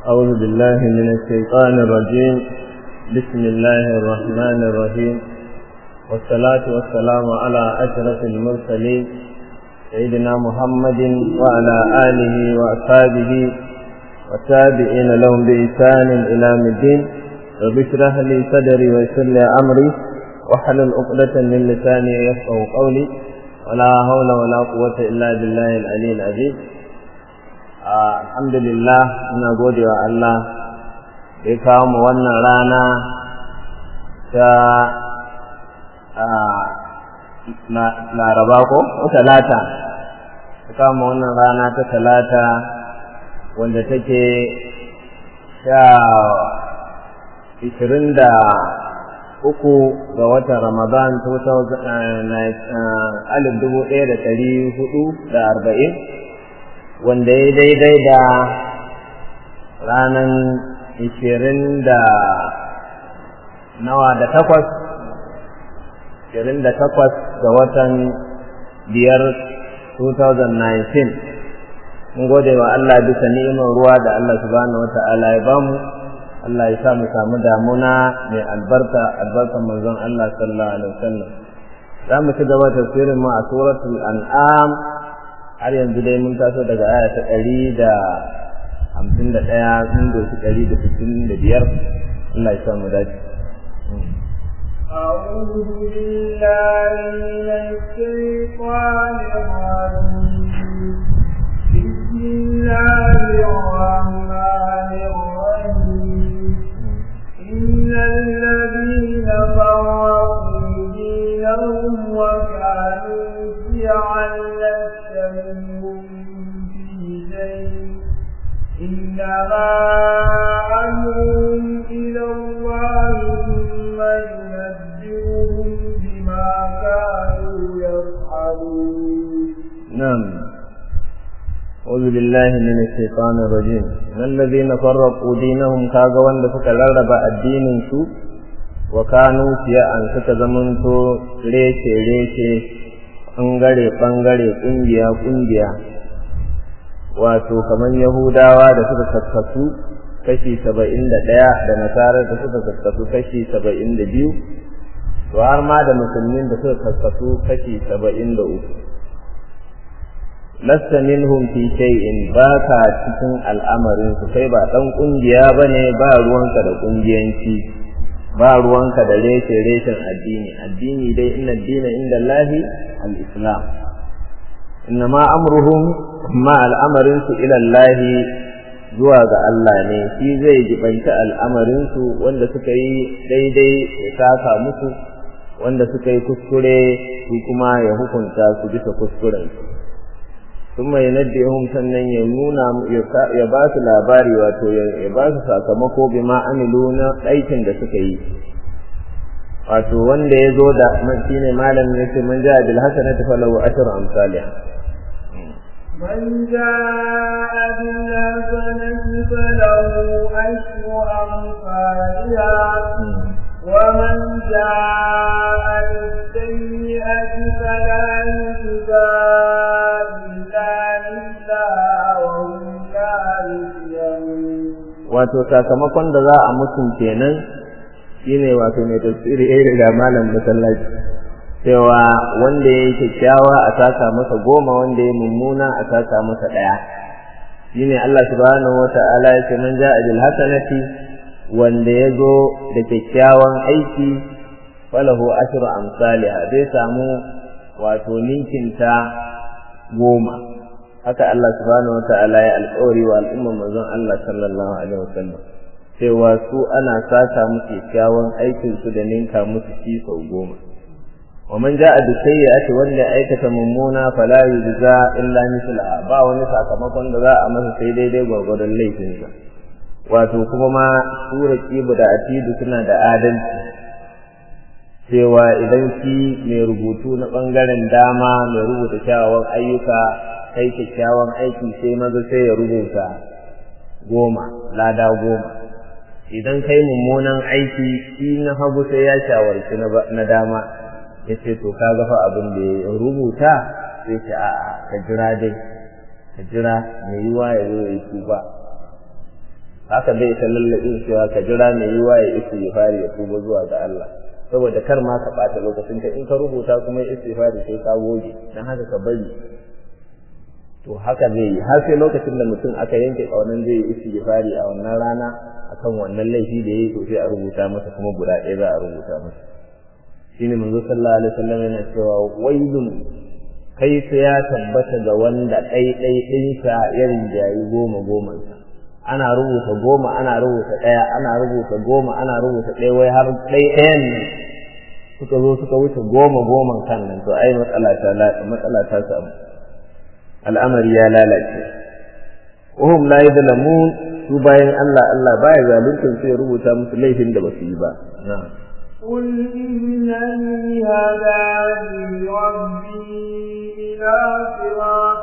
أعوذ بالله من الشيطان الرجيم بسم الله الرحمن الرحيم والصلاة والسلام على أشرف المرسلين سيدنا محمد وعلى آله وأصحابه والتابعين لهم بإحسان إلى الدين رب اشرح لي صدري ويسر لي أمري واحلل عقدة من لساني يفقه قولي ولا حول ولا قوة إلا بالله العلي العظيم alhamdulillah ina gode wa Allah da ya kawo mu wannan rana ta laraba ko talata ta kawo mu wannan rana ta talata wanda take sha ishirin da uku ga watan ramadan alif dubu ɗaya da ɗari hudu da arba'in wanda ya daidai da ranar ishirin da nawa da takwas ishirin da takwas ga watan biyar 2019 mun gode wa Allah bisa ni'imar ruwa da Allah subhanahu wa ta'ala ya bamu Allah ya sa mu samu damuna mai albarka albarkan manzon Allah sallallahu alaihi wasallam za mu ci gaba tafsirin mu a suratul an'am har yanzu dai mun taso daga aya ta ɗari da hamsin da ɗaya sun doshi ɗari da sittin da biyar Allah ya sa mu dace. أعوذ بالله من الشيطان الرجيم بسم الله الرحمن الرحيم إن الذين فرقوا دينهم وكانوا شيعا لست منهم في شيء إنما أمرهم إلى الله ثم ينبئهم بما كانوا يفعلون نعم أعوذ بالله من الشيطان الرجيم من الذين فرقوا دينهم كاغا وند suka rarraba addinin su wa kanu an suka zamanto rece rece bangare bangare kungiya kungiya wato kamar yahudawa da suka kakkasu kashi saba'in da ɗaya da nasarar da suka kakkasu kashi saba'in da biyu to har ma da musulmin da suka kakkasu kashi saba'in da uku lasta minhum fi shay'in baka cikin al'amarin su kai ba dan kungiya bane ba ruwanka da kungiyanci ba ruwanka da reshe reshen addini addini dai inna dina inda Allahi al-islam inna ma amruhum ma al'amarin su ila Allahi zuwa ga Allah ne shi zai jibanta al'amarin su wanda suka yi daidai ya saka musu wanda suka yi kuskure su kuma ya hukunta su bisa kuskuren su ثم ينبئهم sannan ya nuna ya ba su labari wato ya ba su sakamako bima amilu na aikin da suka yi wato wanda ya zo da shine malam ya ce man ja'a bil hasanati falahu ashru amsalih من جاء بالحسنة فله أشر أمثالها ومن جاء بالسيئة فلا يجزى wato sakamakon da za a mutum kenan shine wato mai tafsiri irin da malam masallaci cewa wanda ya yi kyakkyawa a saka masa goma wanda ya mummuna a saka masa ɗaya shine Allah subhanahu wata'ala ya ce man ja'a bil hasanati wanda ya zo da kyakkyawan aiki falahu ashru amsalha zai samu wato ninkinta goma haka Allah subhanahu wata'ala ya alƙawari wa al'ummar manzon Allah sallallahu alaihi wasallam cewa su ana saka musu kyakkyawan aikin su da ninka musu shi sau goma wa man ja'a bi sayyi'ati wanda ya aikata mummuna fala yujza illa mithla ba wani sakamakon da za a masa sai daidai gwargwadon laifinsa wato kuma ma sura kibu da atidu suna da adalci cewa idan shi mai rubutu na ɓangaren dama mai rubuta kyawawan ayyuka kai kyakkyawan aiki sai maza sai ya rubuta goma lada goma idan kai mummunan aiki shi na hagu sai ya shawarci na dama ya ce to ka gafa abin da ya rubuta sai ce a'a ka jira dai ka jira mai yiwa ya zo ya tuba haka bai ta lallabin cewa ka jira mai yiwa ya istighfari ya tuba zuwa ga Allah saboda kar ma ka ɓata lokacin ka in ka rubuta kuma ya istighfari sai ka goge dan haka ka bari to haka zai yi har sai lokacin da mutum aka yanke kaunan zai yi istighfari a wannan rana akan wannan laifi da yayi to sai a rubuta masa kuma guda ɗaya za a rubuta masa shine manzo sallallahu alaihi wasallam yana cewa wailun kai sai ya tabbata ga wanda ɗai ɗai ɗinsa ya rinjayi goma goman ana rubuta goma ana rubuta ɗaya ana rubuta goma ana rubuta ɗaya wai har ɗai ɗayan nan suka zo suka wuce goma goman kan nan to ai matsala ta matsala ta samu al'amari ya lalace wahum la yadlamun su bayan Allah Allah baya zalunta sai ya rubuta musu laifin da basu yi ba na'am قل إنني هداني ربي إلى صراط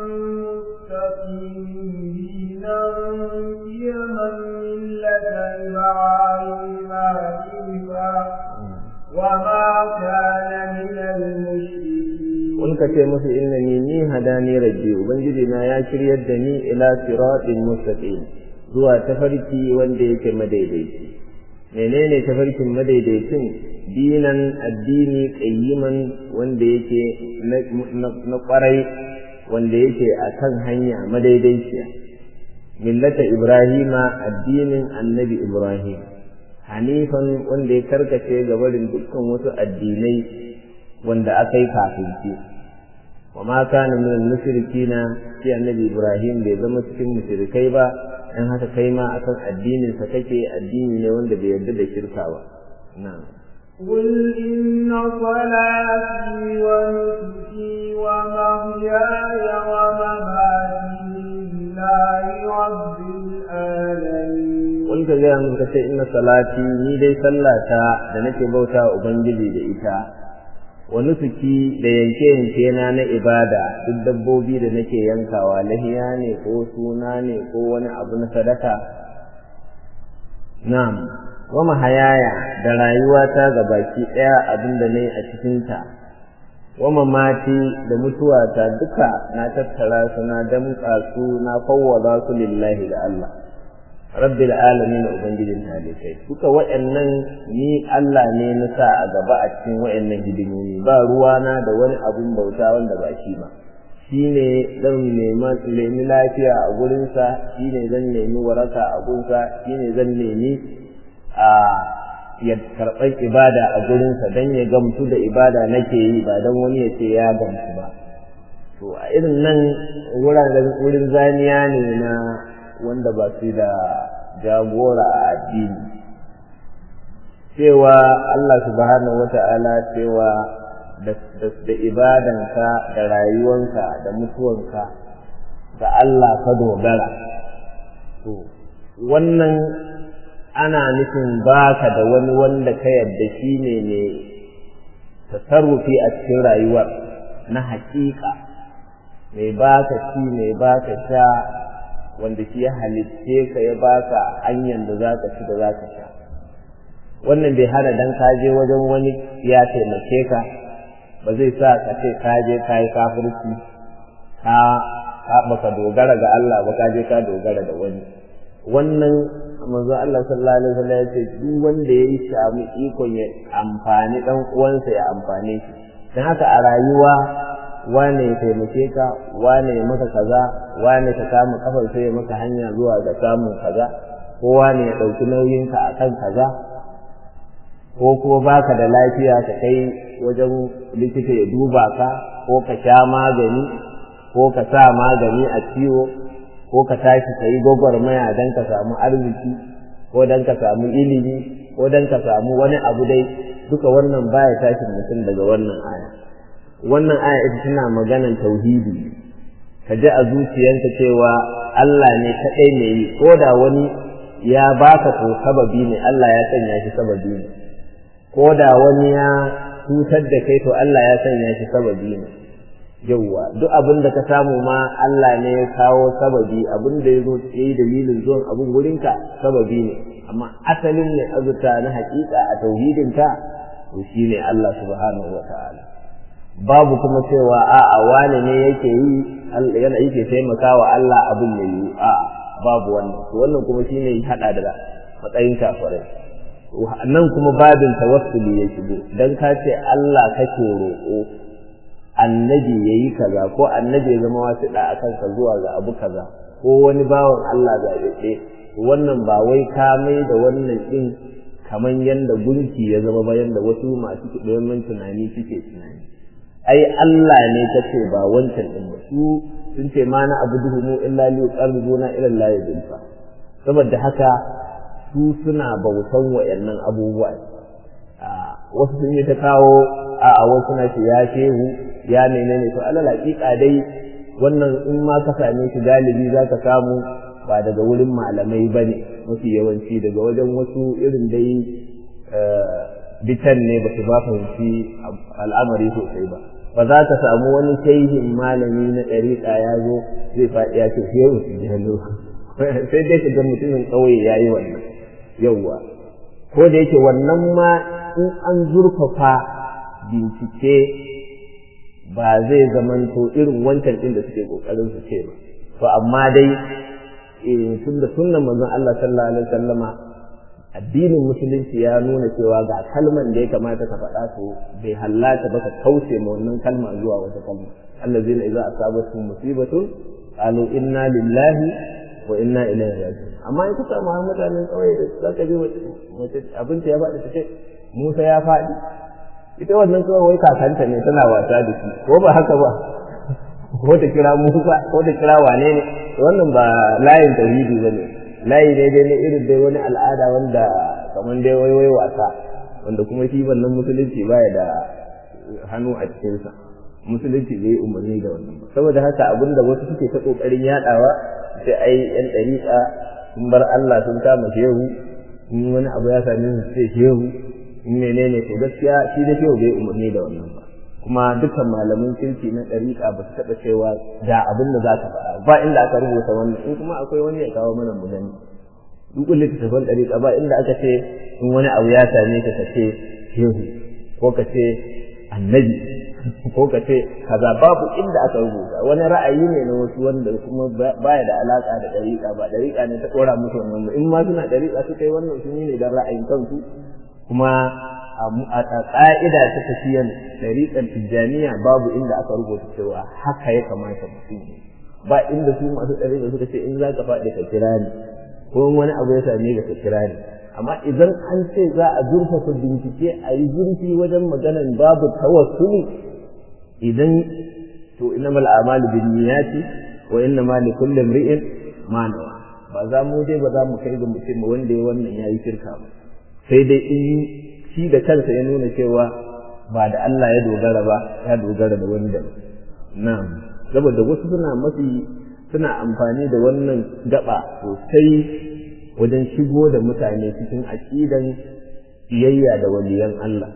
مستقيم دينا قيما ملة إبراهيم حنيفا وما كان من المشركين قل كتي musu innani ni hadani rabbi ubangiji na ya shiryar da ni ila siratin mustaqim zuwa tafarki wanda yake madaidaici menene tafarkin madaidaicin dinan addini qayyiman wanda yake na kwarai wanda yake akan hanya madaidaiciya millata ibrahima addinin annabi ibrahim hanifan wanda ya karkace ga barin dukkan wasu addinai wanda aka yi kafin shi wa ma kana min al-mushrikina shi annabi ibrahim bai zama cikin mushrikai ba dan haka kai ma akan addinin sa kake addini ne wanda bai yarda da shirka ba na'am قل إن صلاتي ونسكي ومحياي ومماتي لله رب العالمين قل ka gaya muka ce inna salati ni dai sallata da nake bauta wa ubangiji da ita wa nusuki da yanke yanke na na ibada duk dabbobi da nake yankawa lahiya ne ko suna ne ko wani abu na sadaka na'am wa mahayaya da rayuwata ga baki ɗaya abin da ne a cikinta wa mamati da mutuwata duka na tattara su na damƙa su na fawwada su lillahi da Allah rabbil alamin ubangijin talikai duka waɗannan ni Allah ne na sa a gaba a cikin waɗannan hidimomi ba ruwana da wani abun bauta wanda ba shi ba shi ne zan nemi lafiya a gurinsa shi ne zan nemi waraka a gurinsa shi ne zan nemi a ya karɓar ibada a gurinsa don ya gamsu da ibada nake yi ba don wani ya ce ya gamsu ba to a irin nan wurin zaniya ne na wanda ba su da jagora a addini cewa Allah subhanahu wata'ala cewa da ibadanka da rayuwanka da mutuwanka ga Allah ka dogara to wannan ana nufin baka da wani wanda ka yadda shi ne ne tasarrufi a cikin rayuwar na haƙiƙa mai baka ci mai baka sha wanda shi ya halitce ka ya baka hanyar da za ka ci da za ka sha wannan bai hana dan ka je wajen wani ya taimake ka ba zai sa ka ce ka je ka yi kafirci ka ka baka dogara ga Allah ba ka je ka dogara da wani wannan manzo Allah sallallahu alaihi wasallam ya ce duk wanda ya yi samu ikon ya amfani dan uwansa ya amfane shi dan haka a rayuwa wane ya taimake ka wane ya maka kaza wane ka kama kafar sai ya maka hanya zuwa ga samun kaza ko wane ya ɗauki nauyinka a kan kaza ko kuma baka da lafiya ka kai wajen likita ya duba ka ko ka sha magani ko ka sa magani a ciwo ko ka tashi ka yi gwagwarmaya don ka samu arziki ko don ka samu ilimi ko don ka samu wani abu dai duka wannan baya tashin mutum daga wannan aya wannan aya ita tana maganan tauhidi ka ji a zuciyanka cewa Allah ne kaɗai ne yi ko da wani ya baka ko sababi ne Allah ya sanya shi sababi ne ko da wani ya cutar da kai to Allah ya sanya shi sababi ne yauwa duk abin da ka samu ma Allah ne ya kawo sababi abin da ya zo ya yi dalilin zuwan abin wurinka sababi ne amma asalin ne azurta na hakika a tauhidinka to shine Allah subhanahu wa ta'ala babu kuma cewa a'a wane ne yake yi yana yake taimakawa Allah abin ya yi a'a babu wannan to wannan kuma shine hada da matsayin kafirai nan kuma babin tawassuli ya shigo dan ka ce Allah kake roƙo annabi yayi kaza ko annabi ya zama wasiɗa akan ka zuwa ga abu kaza ko wani bawan Allah zaɓaɓɓe wannan ba wai ka mai da wannan ɗin kaman yanda gunki ya zama ba yanda wasu masu domin tunani suke tunani ai Allah ne kace ba wancan ɗin ba su sun ce ma na abu duhu mu illa li yuqarribuna ila Allah zulfa saboda haka su suna bautan wayannan abubuwa wasu sun yi ta kawo a a wasu na ce ya shehu ya menene to alal haƙiƙa dai wannan in ma ka same shi galibi za ka samu ba daga wurin malamai ba ne mafi yawanci daga wajen wasu irin dai bitan ne ba su ba fahimci al'amari sosai ba ba za ka samu wani shehin malami na ɗariƙa ya zo zai faɗi ya ce shehu su jalo sai dai ka ga mutumin ƙauye ya yi wannan yauwa ko da yake wannan ma in an zurfafa bincike ba zai zamanto irin wancan ɗin da suke ƙoƙarin su ce ba to amma dai tun da sunnan manzon Allah sallallahu alaihi wasallama addinin musulunci ya nuna cewa ga kalman da ya kamata ka faɗa to bai hallata ba ka kauce ma wannan kalma zuwa wata kalma allazina idza asabatuhum musibatun qalu inna lillahi wa inna ilaihi raji'un amma in ka samu mutanen kawai da zaka ji mace abinci ya faɗi ta ce Musa ya faɗi ita wannan kawai wai kakanta ne tana wasa da shi ko ba haka ba ko ta kira Musa ko ta kira wane ne wannan ba layin tauhidi bane layi ne dai na irin dai wani al'ada wanda kamar dai wai wai wasa wanda kuma shi wannan musulunci baya da hannu a cikinsa musulunci bai yi umarni da wannan ba saboda haka abinda wasu suke ta kokarin yadawa sai ai yan dariƙa sun bar Allah sun kama shehu in wani abu ya same su sai shehu in menene to gaskiya shi da shehu bai umarni da wannan ba kuma dukkan malamin kirki na ɗariƙa ba su taɓa cewa da abin da za ka faɗa ba inda aka rubuta wannan in kuma akwai wani ya kawo mana mu gani duk littattafan ɗariƙa ba inda aka ce in wani abu ya same ka ka ce shehu ko ka ce annabi ko ka ce kaza babu inda aka rubuta wani ra'ayi ne na wasu wanda kuma baya da alaƙa da ɗariƙa ba ɗariƙa ne ta ɗora musu wannan in ma suna ɗariƙa suka yi wannan sun yi ne don ra'ayin kansu kuma a ƙa'ida ta tafiyan ɗariƙar tijjaniya babu inda aka rubuta cewa haka ya kamata mutum ba inda su masu ɗariƙa suka ce in za ka faɗi ka kira ni ko wani abu ya same ka kira ni amma idan an ce za a zurfafa bincike a yi zurfi wajen maganan babu tawassuli idan to innamal a'malu binniyati wa innama likulli imri'in ma nawa ba za mu dai ba za mu kai ga mutum wanda ya wannan yayi shirka ba sai dai in shi da kansa ya nuna cewa ba da Allah ya dogara ba ya dogara da wani da na'am saboda wasu suna mafi suna amfani da wannan gaba sosai wajen shigo da mutane cikin aqidan biyayya da waliyan Allah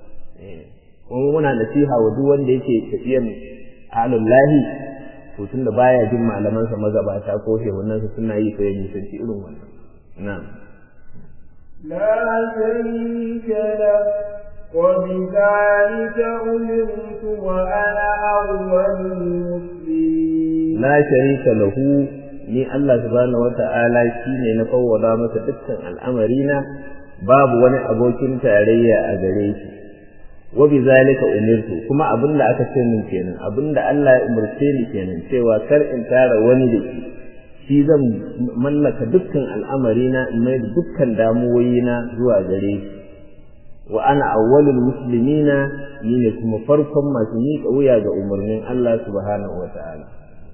kuma muna nasiha wa duk wanda yake tafiyan alullahi to tunda baya jin malamansa magabata ko shehunansa suna yi sai ya nisanci irin wannan na'am لا شريك له وبذلك أمرت وأنا أول المسلمين لا شريك له ni Allah subhanahu wata'ala shine na fawwada masa dukkan al'amarina babu wani abokin tarayya a gare shi wa bi zalika umirtu kuma abinda aka ce min kenan abinda Allah ya umurce ni kenan cewa kar in tara wani da shi shi zan mallaka dukkan al'amarina in mai da dukkan damuwoyina zuwa gare shi wa ana awwalul muslimina ni ne kuma farkon masu miƙa wuya ga umarnin Allah subhanahu wa ta'ala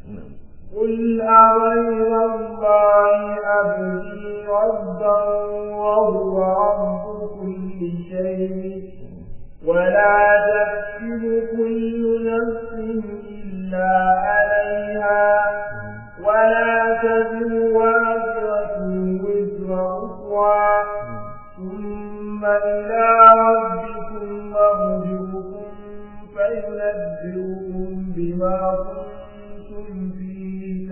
قل أغير الله أبغي ربا وهو رب كل شيء ولا تكسب كل نفس إلا عليها ولا تزر وازرة وزر أخرى ثم إلى ربكم مرجعكم فينبئكم بما كنتم فيه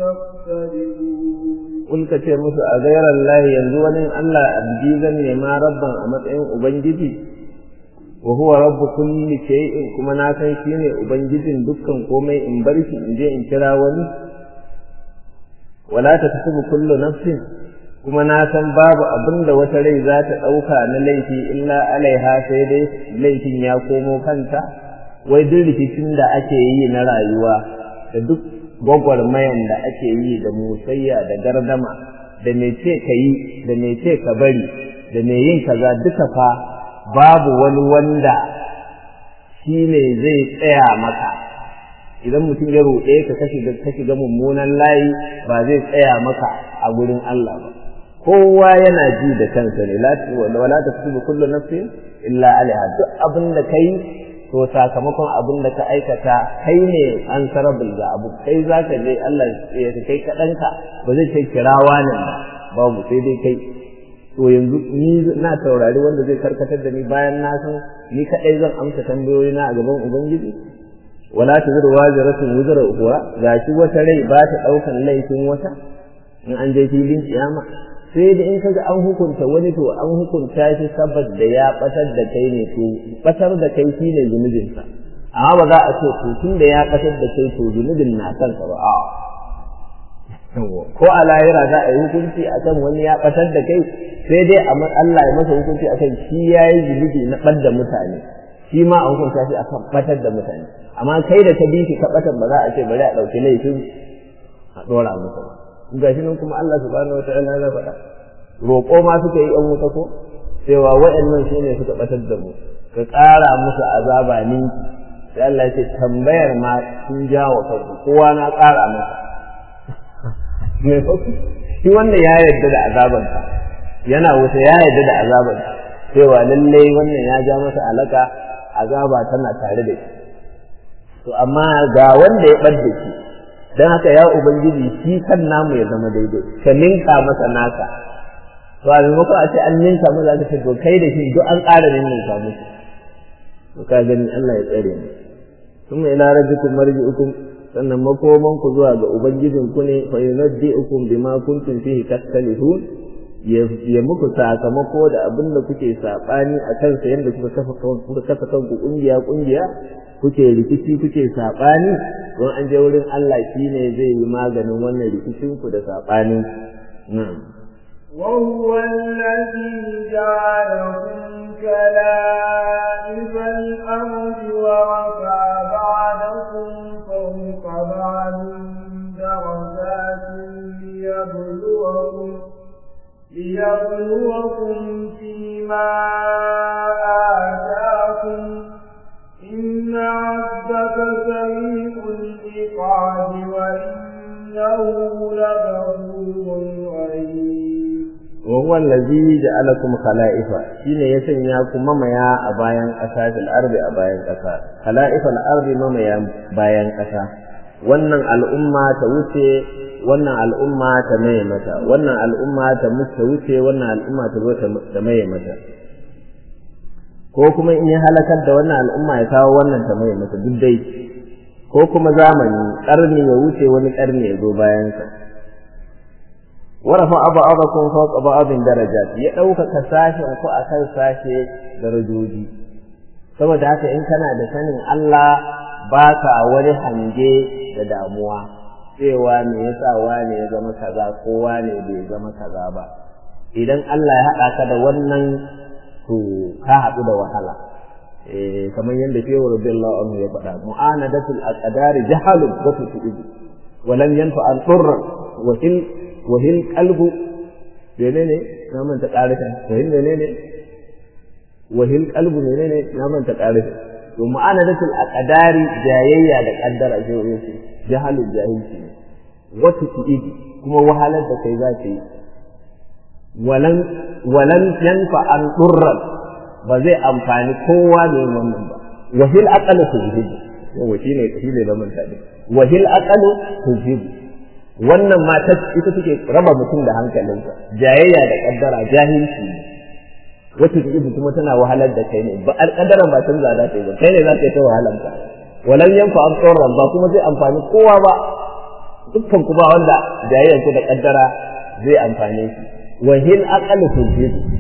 تختلفون قل كتير musu a gairar lahi yanzu wani Allah abdi zan nema rabban a matsayin ubangiji wa huwa rabbu kulli shay'in kuma na san shine ubangijin dukkan komai in bar shi in je in kira wani wala ta kasubu kullu nafsin kuma na san babu abin da wata rai za ta ɗauka na laifi illa alaiha sai dai laifin ya komo kanta wai duk rikicin da ake yi na rayuwa da duk gwagwarmayan da ake yi da musayya da gardama da me ce ka yi da me ce ka bari da me yin kaza duka fa babu wani wanda shi ne zai tsaya maka idan mutum ya roƙe ka ka shiga ka shiga mummunan layi ba zai tsaya maka a gurin Allah ba kowa yana ji da kansa ne wala ta tubu kullu nafsin illa alaiha duk abin da kai to sakamakon abin da ka aikata kai ne an sarabul ga abu kai zaka je Allah ya kai kaɗanka ba zai ce kirawa nan ba babu sai dai kai to yanzu ni na taurari wanda zai karkatar da ni bayan na san ni kaɗai zan amsa tambayoyi na a gaban ubangiji wala ta zuru wajiratun wuzura ukhra gashi wata rai ba ta ɗaukan laifin wata in an je filin kiyama sai da in kaga an hukunta wani to an hukunta shi saboda ya batar da kai ne to batar da kai shine zunubinsa amma ba za a ce to tun da ya batar da kai to zunubin na kanka ba a ko a lahira za a yi hukunci akan wani ya batar da kai sai dai a Allah ya masa hukunci akan shi ya yi zunubi na ɓadda mutane shi ma a hukunta shi akan batar da mutane amma kai da ka bi shi ka batar ba za a ce bari a ɗauki laifin a ɗora masa ba gashi nan kuma Allah subhanahu wataala ya faɗa roƙo ma suka yi ɗan wuta ko cewa waɗannan su ne suka ɓatar da mu ka ƙara musu azaba ninki sai Allah ya ce tambayar ma sun jawo kanku kowa na ƙara masa me shi wanda ya yarda da azaban yana wuta ya yarda da azaban cewa lallai wannan ya ja masa alaka azaba tana tare da shi to amma ga wanda ya ɓad da shi don haka ya ubangiji shi kan namu ya zama daidai ka ninka masa naka to a maimakon a ce an ninka masa ka ce to kai da shi duk an ƙara ninka musu to ka gani Allah ya tsare mu kuma ila rabbikum marji'ukum sannan makoman ku zuwa ga ubangijin ku ne fa yunabbi'ukum bima kuntum fihi tastalihun ya muku sakamako da abin da kuke sabani a kansa yadda kuka kafa kuka kafa kanku kungiya kungiya kuke rikici kuke saɓani don an je wurin Allah shi ne zai yi maganin wannan rikicin ku da saɓani وهو الذي جعلكم كلائف الأرض ورفع بعدكم فوق بعد درجات ليبلوكم ليبلوكم فيما آتاكم إن ربك سريع العقاب وإنه لغفور رحيم وهو الذي جعلكم خلائف shine ya sanya ku mamaya a bayan ƙasa fil ardi a bayan ƙasa khala'ifal ardi mamaya bayan ƙasa wannan al'umma ta wuce wannan al'umma ta maye mata wannan al'umma ta wuce wannan al'umma ta zo ta maye mata ko kuma in ya halakar da wannan al'umma ya kawo wannan ta mai masa duk dai ko kuma zamani ƙarni ya wuce wani ƙarni ya zo bayansa warafa abu abakun fawqa ba'dhin darajat ya ɗaukaka sashen ku akan sashe darajoji saboda haka in kana da sanin Allah baka wani hange da damuwa cewa me yasa wane ya zama kaza ko wane bai zama kaza ba idan Allah ya haɗa ka da wannan to ka haɗu da wahala kamar yadda shehu radiyallahu anhu ya faɗa mu'anadatul aqdari jahalun wa tusibu wa lam yanfa an turra wa hil wa hil qalbu menene na manta ƙarishin wa hil menene wa hil qalbu menene na manta ƙarishin to mu'anadatul aqdari jayayya da kaddara shehu yace jahalun jahilci ne wa tusibu kuma wahalar da kai za ta yi walan walan yanfa an durran ba zai amfani kowa da yin wannan ba wahil aqalu tujhib yawa shine shine da mun tadi wahil aqalu tujhib wannan mata ita take raba mutum da hankalinsa jayayya da kaddara jahilci wacce take kuma tana wahalar da kai ne ba alƙadaran ba canza za ta yi ba kai ne za ta yi ta wahalar ka walan yanfa an durran ba kuma zai amfani kowa ba dukkan kuma wanda jayayyar da kaddara zai amfane shi wahil aqalu tujhib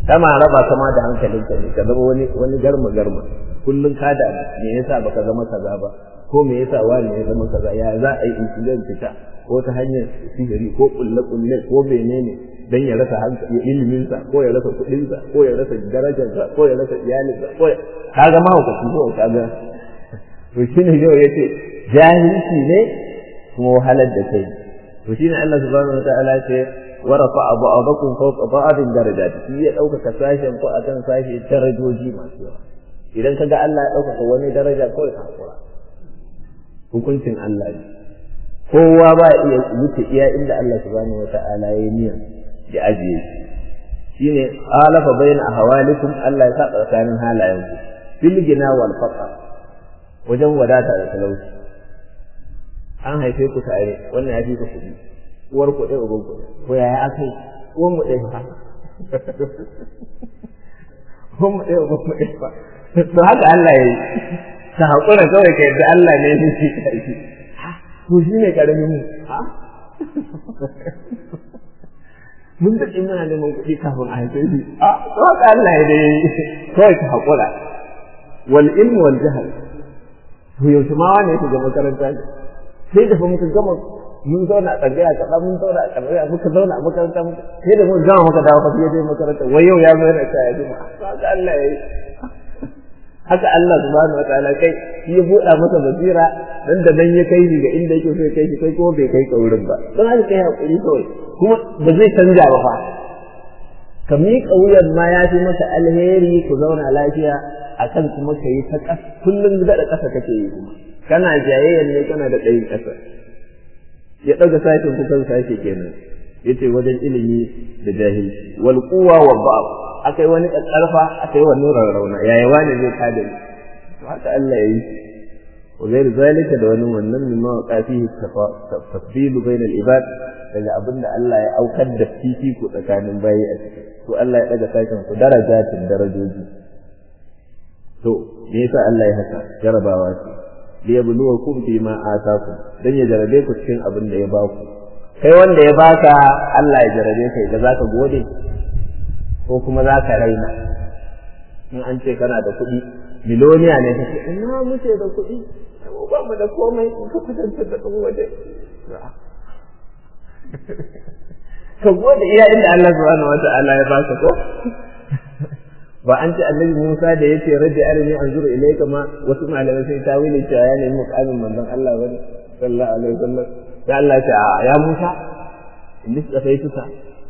kama raba kama da hankalinka ne ka zama wani wani garma garma kullum ka da me yasa baka zama kaza ba ko me yasa wani ya zama kaza ya za a yi incident fita ko ta hanyar sihiri ko kulle kulle ko menene dan ya rasa ilimin sa ko ya rasa kudin sa ko ya rasa darajar sa ko ya rasa iyalin sa ko ka ga ma hukunci ko ka ga to shine yau yace jahilci ne kuma wahalar da kai to shine Allah subhanahu wa ta'ala ya ce wa rafa'a ba'dakum fawqa ba'din darajat shi ya dauka sashen ko akan sashi darajoji masu yawa idan kaga Allah ya dauka wani daraja kawai ka hakura hukuncin Allah ne kowa ba iya wuce iya inda Allah subhanahu wa ta'ala ya yi niyyar ya ajiye shi shine alafa bayna ahwalikum Allah ya saba tsakanin halayenku fil gina wal faqr wajen wadata da talauci an haife ku tare wannan ya fi ku kuɗi uwar ku ɗaya uban ku ko yaya aka yi uwan mu ɗaya fa uwan mu ɗaya uban mu ɗaya fa to haka Allah ya yi ka haƙura kawai ka yadda Allah ne ya ce ka yi to shi ne ƙaramin mu ha mun daɗe muna neman kuɗi kafin a haife shi a to haka Allah ya dai kawai ka haƙura wal ilmu wal jahl to yaushe ma wani ya shiga makaranta ne sai da fa muka gama mun zauna a tsangaya kaɗa mun zauna a tsangaya muka zauna a makaranta muka sai da mun gama muka dawo fa sai dai makaranta wai yau ya zo yana ta ya jima haka Allah ya yi haka Allah subhanahu wataala kai shi ya buɗa masa basira dan da nan ya kai shi ga inda yake so ya kai shi kai kuma bai kai ka wurin ba don haka kai hakuri kawai kuma ba zai canja ba fa ka miƙa wuyan ma ya fi maka alheri ku zauna lafiya akan kuma ka yi ta ƙasa kullum daɗa ƙasa kake yi kuma kana jayayyar ne kana da ɗayin ƙasa ya ɗaga sashen kukan sashe kenan yace wajen ilimi da jahilci wal quwa wa ba'd akai wani ƙarfa akai wani rarrauna yaya wani zai kada ni to haka Allah ya yi wa ghair zalika da wani wannan mimma waqa fihi tafdil bayna al ibad daga abinda Allah ya aukar da fifiko tsakanin bayi a ciki to Allah ya daga sashen ku darajatin darajoji to me yasa Allah ya haka jarabawa ce liyabluwakum fi ma atakum dan ya jarabe ku cikin abin da ya baku kai wanda ya baka Allah ya jarabe kai da zaka gode ko kuma zaka raina in an ce kana da kuɗi miloniya ne kake ina muke da kuɗi mu ba mu da komai in ka kwatanta da ɗan waje ka gode iya inda Allah subhanahu wata'ala ya baka ko ba an ce annabi Musa da yace rabbi arini anzuru ilayka ma wasu malamai sai ta wili cewa ya nemi mukamin manzon Allah bane sallallahu alaihi wasallam sai Allah ya ce ya Musa inni tsafaituka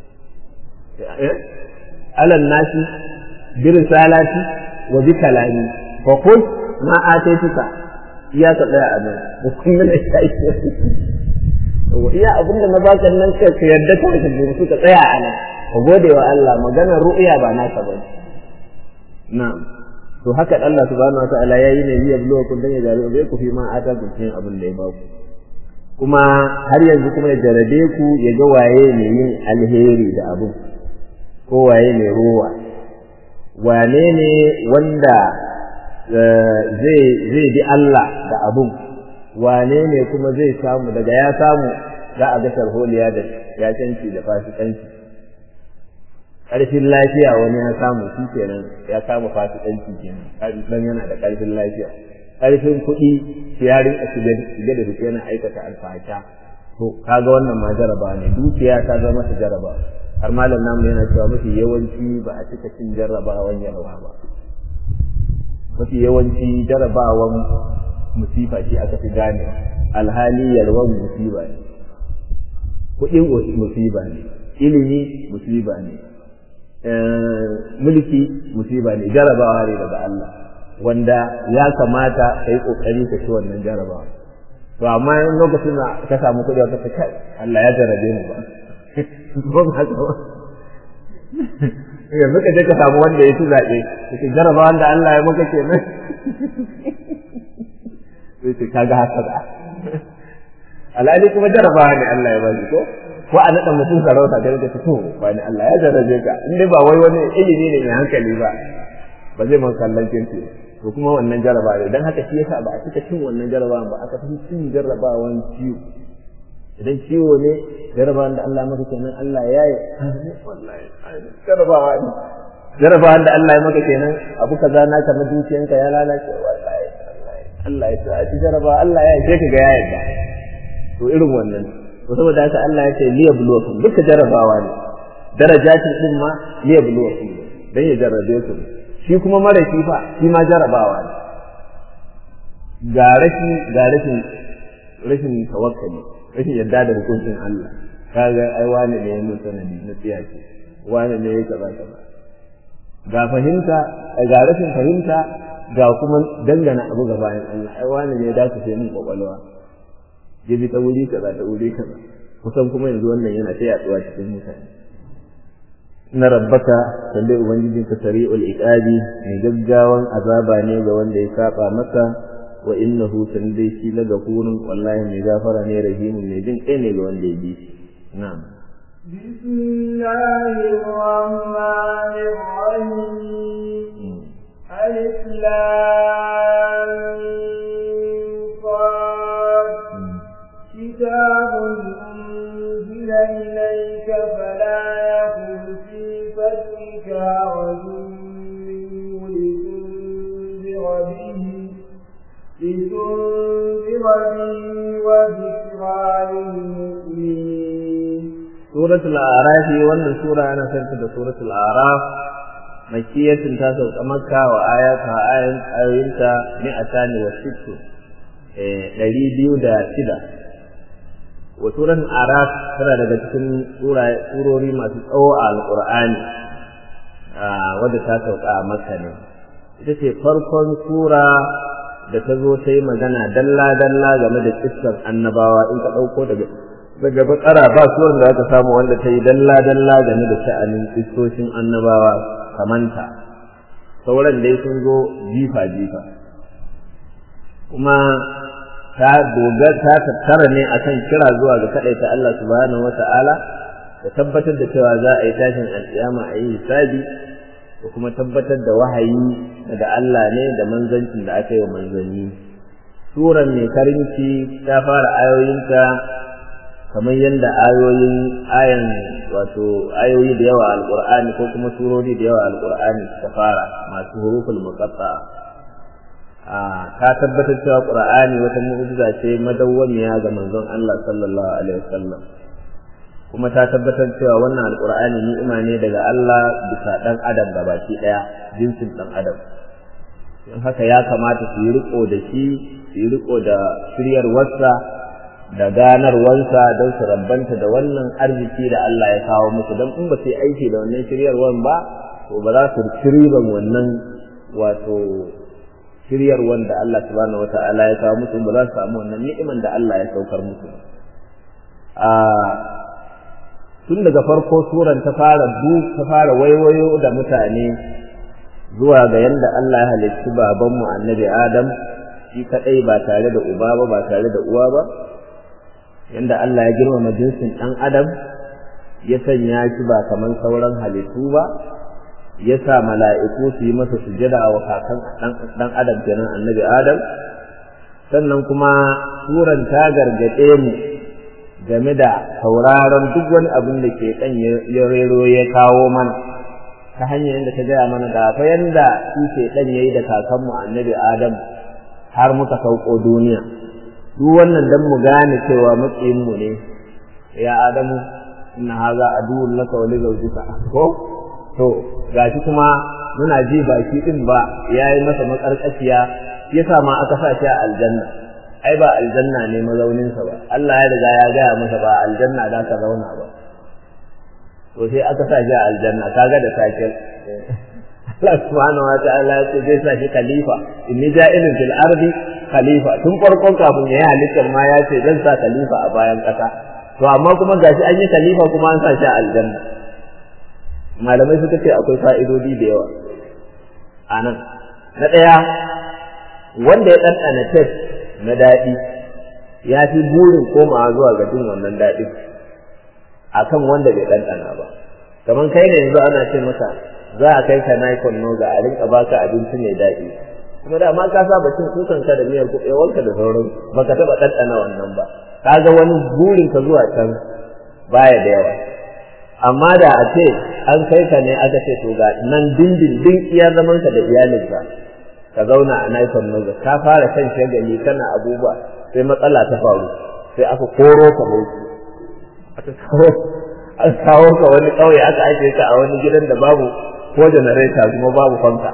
ala nasi bi risalati wa bi kalami fa qul ma ataituka iya ka tsaya a nan da kuma da shi iya abinda na baka nan ka yarda ka ka tsaya a nan ka gode wa Allah maganar ru'ya ba naka bane Na'am. To haka Allah subhanahu wataala ya yi ne ya buluwa kun dan ya jarabe ku fi ma ata ku cikin abin da ya ba ku. Kuma har yanzu kuma ya jarabe ku ya ga waye ne yin alheri da abu ko waye ne ruwa. Wane ne wanda zai zai bi Allah da abun wane ne kuma zai samu daga ya samu za a ga sharholiya da yacanci da fasikanci ƙarfin lafiya wani ya samu shi kenan ya kama fasikanci kenan dan yana da ƙarfin lafiya ƙarfin kuɗi ya rinka shige da fice yana aikata alfasha to kaga wannan ma jaraba ne dukiya ta zama masa jaraba har malam namu yana cewa mafi yawanci ba a cika cin jarrabawan yarwa ba mafi yawanci jarabawan musifa shi aka fi gane alhali yalwan musiba ne kuɗin musiba ne ilimi musiba ne mulki musiba ne jarabawa ne daga Allah wanda ya kamata ka yi kokari ka ci wannan jarabawa to amma in lokacin da ka samu kuɗi wata ta kai Allah ya jarabe mu ba ba ma haka ba yanzu ka je ka samu wanda ya ci zaɓe ka jarabawa da Allah ya maka kenan sai ce kaga haka da alhali kuma jarabawa ne Allah ya bani ko ko a naɗa mutum sarauta da rage fito ba ni Allah ya jarrabe ka in dai ba wai wani ilimi ne mai hankali ba ba zai man kallon kirki to kuma wannan jarraba ne dan haka shi yasa ba a cika cin wannan jarrabawan ba aka fi cin jarrabawan ciwo idan ciwo ne jarrabawan da Allah maka kenan Allah ya yi wallahi jarrabawa ne jarabawa da Allah ya maka kenan abu kaza naka na dukiyanka ya lalace wallahi Allah ya sa ci jarabawa Allah ya yi ka ga ya yarda to irin wannan to saboda haka Allah ya ce liyabluwakum duka jarabawa ne darajatin din ma liyabluwakum dan ya jarrabe ku shi kuma mara shi fa shi ma jarabawa ne ga rashi ga rashin rashin tawakkali rashin yadda da hukuncin Allah kaga ai wani ne ya mutu sanadi na tsiyaci wani ne ya kaza kaza ga fahimta ga rashin fahimta ga kuma dangana abu ga bayan Allah ai wani ne ya dace sai min kwakwalwa ya bi ta wuri kaza ta wuri kaza kusan kuma yanzu wannan yana ta yaduwa cikin mutane na rabbaka sande ubangijin ka sari'ul iqabi mai gaggawan azaba ne ga wanda ya saba masa wa innahu sande shi la gafurun wallahi mai gafara ne rahimun mai jin kai ne ga wanda ya bi shi na'am بسم الله الرحمن الرحيم ألف لام صاد كتاب أنزل إليك فلا يكن في صدرك حرج منه لتنذر به لتنذر به وذكرى للمؤمنين سورة الأعراف وأن سورة أنا سنت سورة الأعراف مكية تاسو مكة وآياتها آيات آياتها مئتان وست ɗari biyu da shida wa suran araf tana daga cikin surori masu tsawo a alƙur'ani wadda ta sauka a makka ne ita ce farkon sura da ta zo ta yi magana dalla-dalla game da kissar annabawa in ka ɗauko daga daga bakara ba suran da aka samu wanda ta yi dalla-dalla game da sha'anin kissoshin annabawa kamanta sauran dai sun zo jifa-jifa kuma ta dogar ta tattara ne akan kira zuwa ga kadaita Allah subhanahu wata'ala da tabbatar da cewa za a yi tashin alƙiyama a yi hisabi da kuma tabbatar da wahayi daga Allah ne da manzancin da aka yi wa manzanni suran mai karinci ta fara ayoyinta kamar yadda ayoyin ayan wato ayoyi da yawa alqur'ani ko kuma surori da yawa alqur'ani suka fara masu huruful muqatta'a ka tabbatar cewa qur'ani wata mu'jiza ce madawwamiya ga manzon Allah sallallahu alaihi wasallam kuma ta tabbatar cewa wannan alqur'ani ni'ima ne daga Allah bisa dan adam gabaki daya jinsin dan adam don haka ya kamata su yi riko da shi su yi riko da shiryar wasa da ganarwansa don su rabbanta da wannan arziki da Allah ya kawo musu don in ba su yi aiki da wannan shiryarwan ba to ba za su ci riban wannan wato shiryar wanda Allah subhanahu wata'ala ya kawo musu ba za su samu wannan ni'iman da Allah ya saukar musu a tun daga farko suran ta fara du ta fara waiwayo da mutane zuwa ga yanda Allah ya halicci babanmu annabi Adam shi kadai ba tare da uba ba ba tare da uwa ba yanda Allah ya girmama jinsin dan Adam ya sanya shi ba kaman sauran halittu ba ya sa mala'iku su yi masa sujada wa kakan ɗan adam kenan annabi adam sannan kuma suran ta gargaɗe mu game da sauraron duk wani abin da ke ɗan ya rero ya kawo mana ta hanyar yadda ta gaya mana da fa yanda shi ke ɗan ya yi da kakanmu annabi adam har muka sauko duniya duk wannan dan mu gane cewa matsayinmu ne ya adamu inna haza aduwwun laka wa li zawjika ko to gashi kuma muna ji baki din ba yayi masa makarkashiya yasa ma aka sa shi a aljanna ai ba aljanna ne mazaunin sa ba Allah ya riga ya gaya masa ba aljanna da ka zauna ba to sai aka sa shi a aljanna kaga da sake Allah subhanahu wa ta'ala ya ce zai sa shi khalifa inni ja'ilun fil ardi khalifa tun farkon kafin ya yi halittar ma ya ce zan sa khalifa a bayan kasa to amma kuma gashi an yi khalifa kuma an sa shi a aljanna malamai suka ce akwai fa'idodi da yawa a nan na ɗaya wanda ya ɗanɗana test na daɗi ya fi burin komawa zuwa ga jin wannan daɗin a kan wanda bai ɗanɗana ba kamar kai ne yanzu ana ce maka za a kai ka naikon noga a rinka baka abinci mai daɗi kuma da ma ka saba cin kukan ka da miyar kuɓewarka da sauran baka taɓa ɗanɗana wannan ba ka ga wani burin ka zuwa can baya da yawa amma da a ce an kai ka ne aka ce to ga nan dindindin iya zaman ka da iyalinka ka zauna a naifan noga ka fara kan shagali kana abubuwa sai matsala ta faru sai aka koro ka bauchi aka kawo an kawo ka wani ƙauye aka ajiye ka a wani gidan da babu ko janareta kuma babu fanka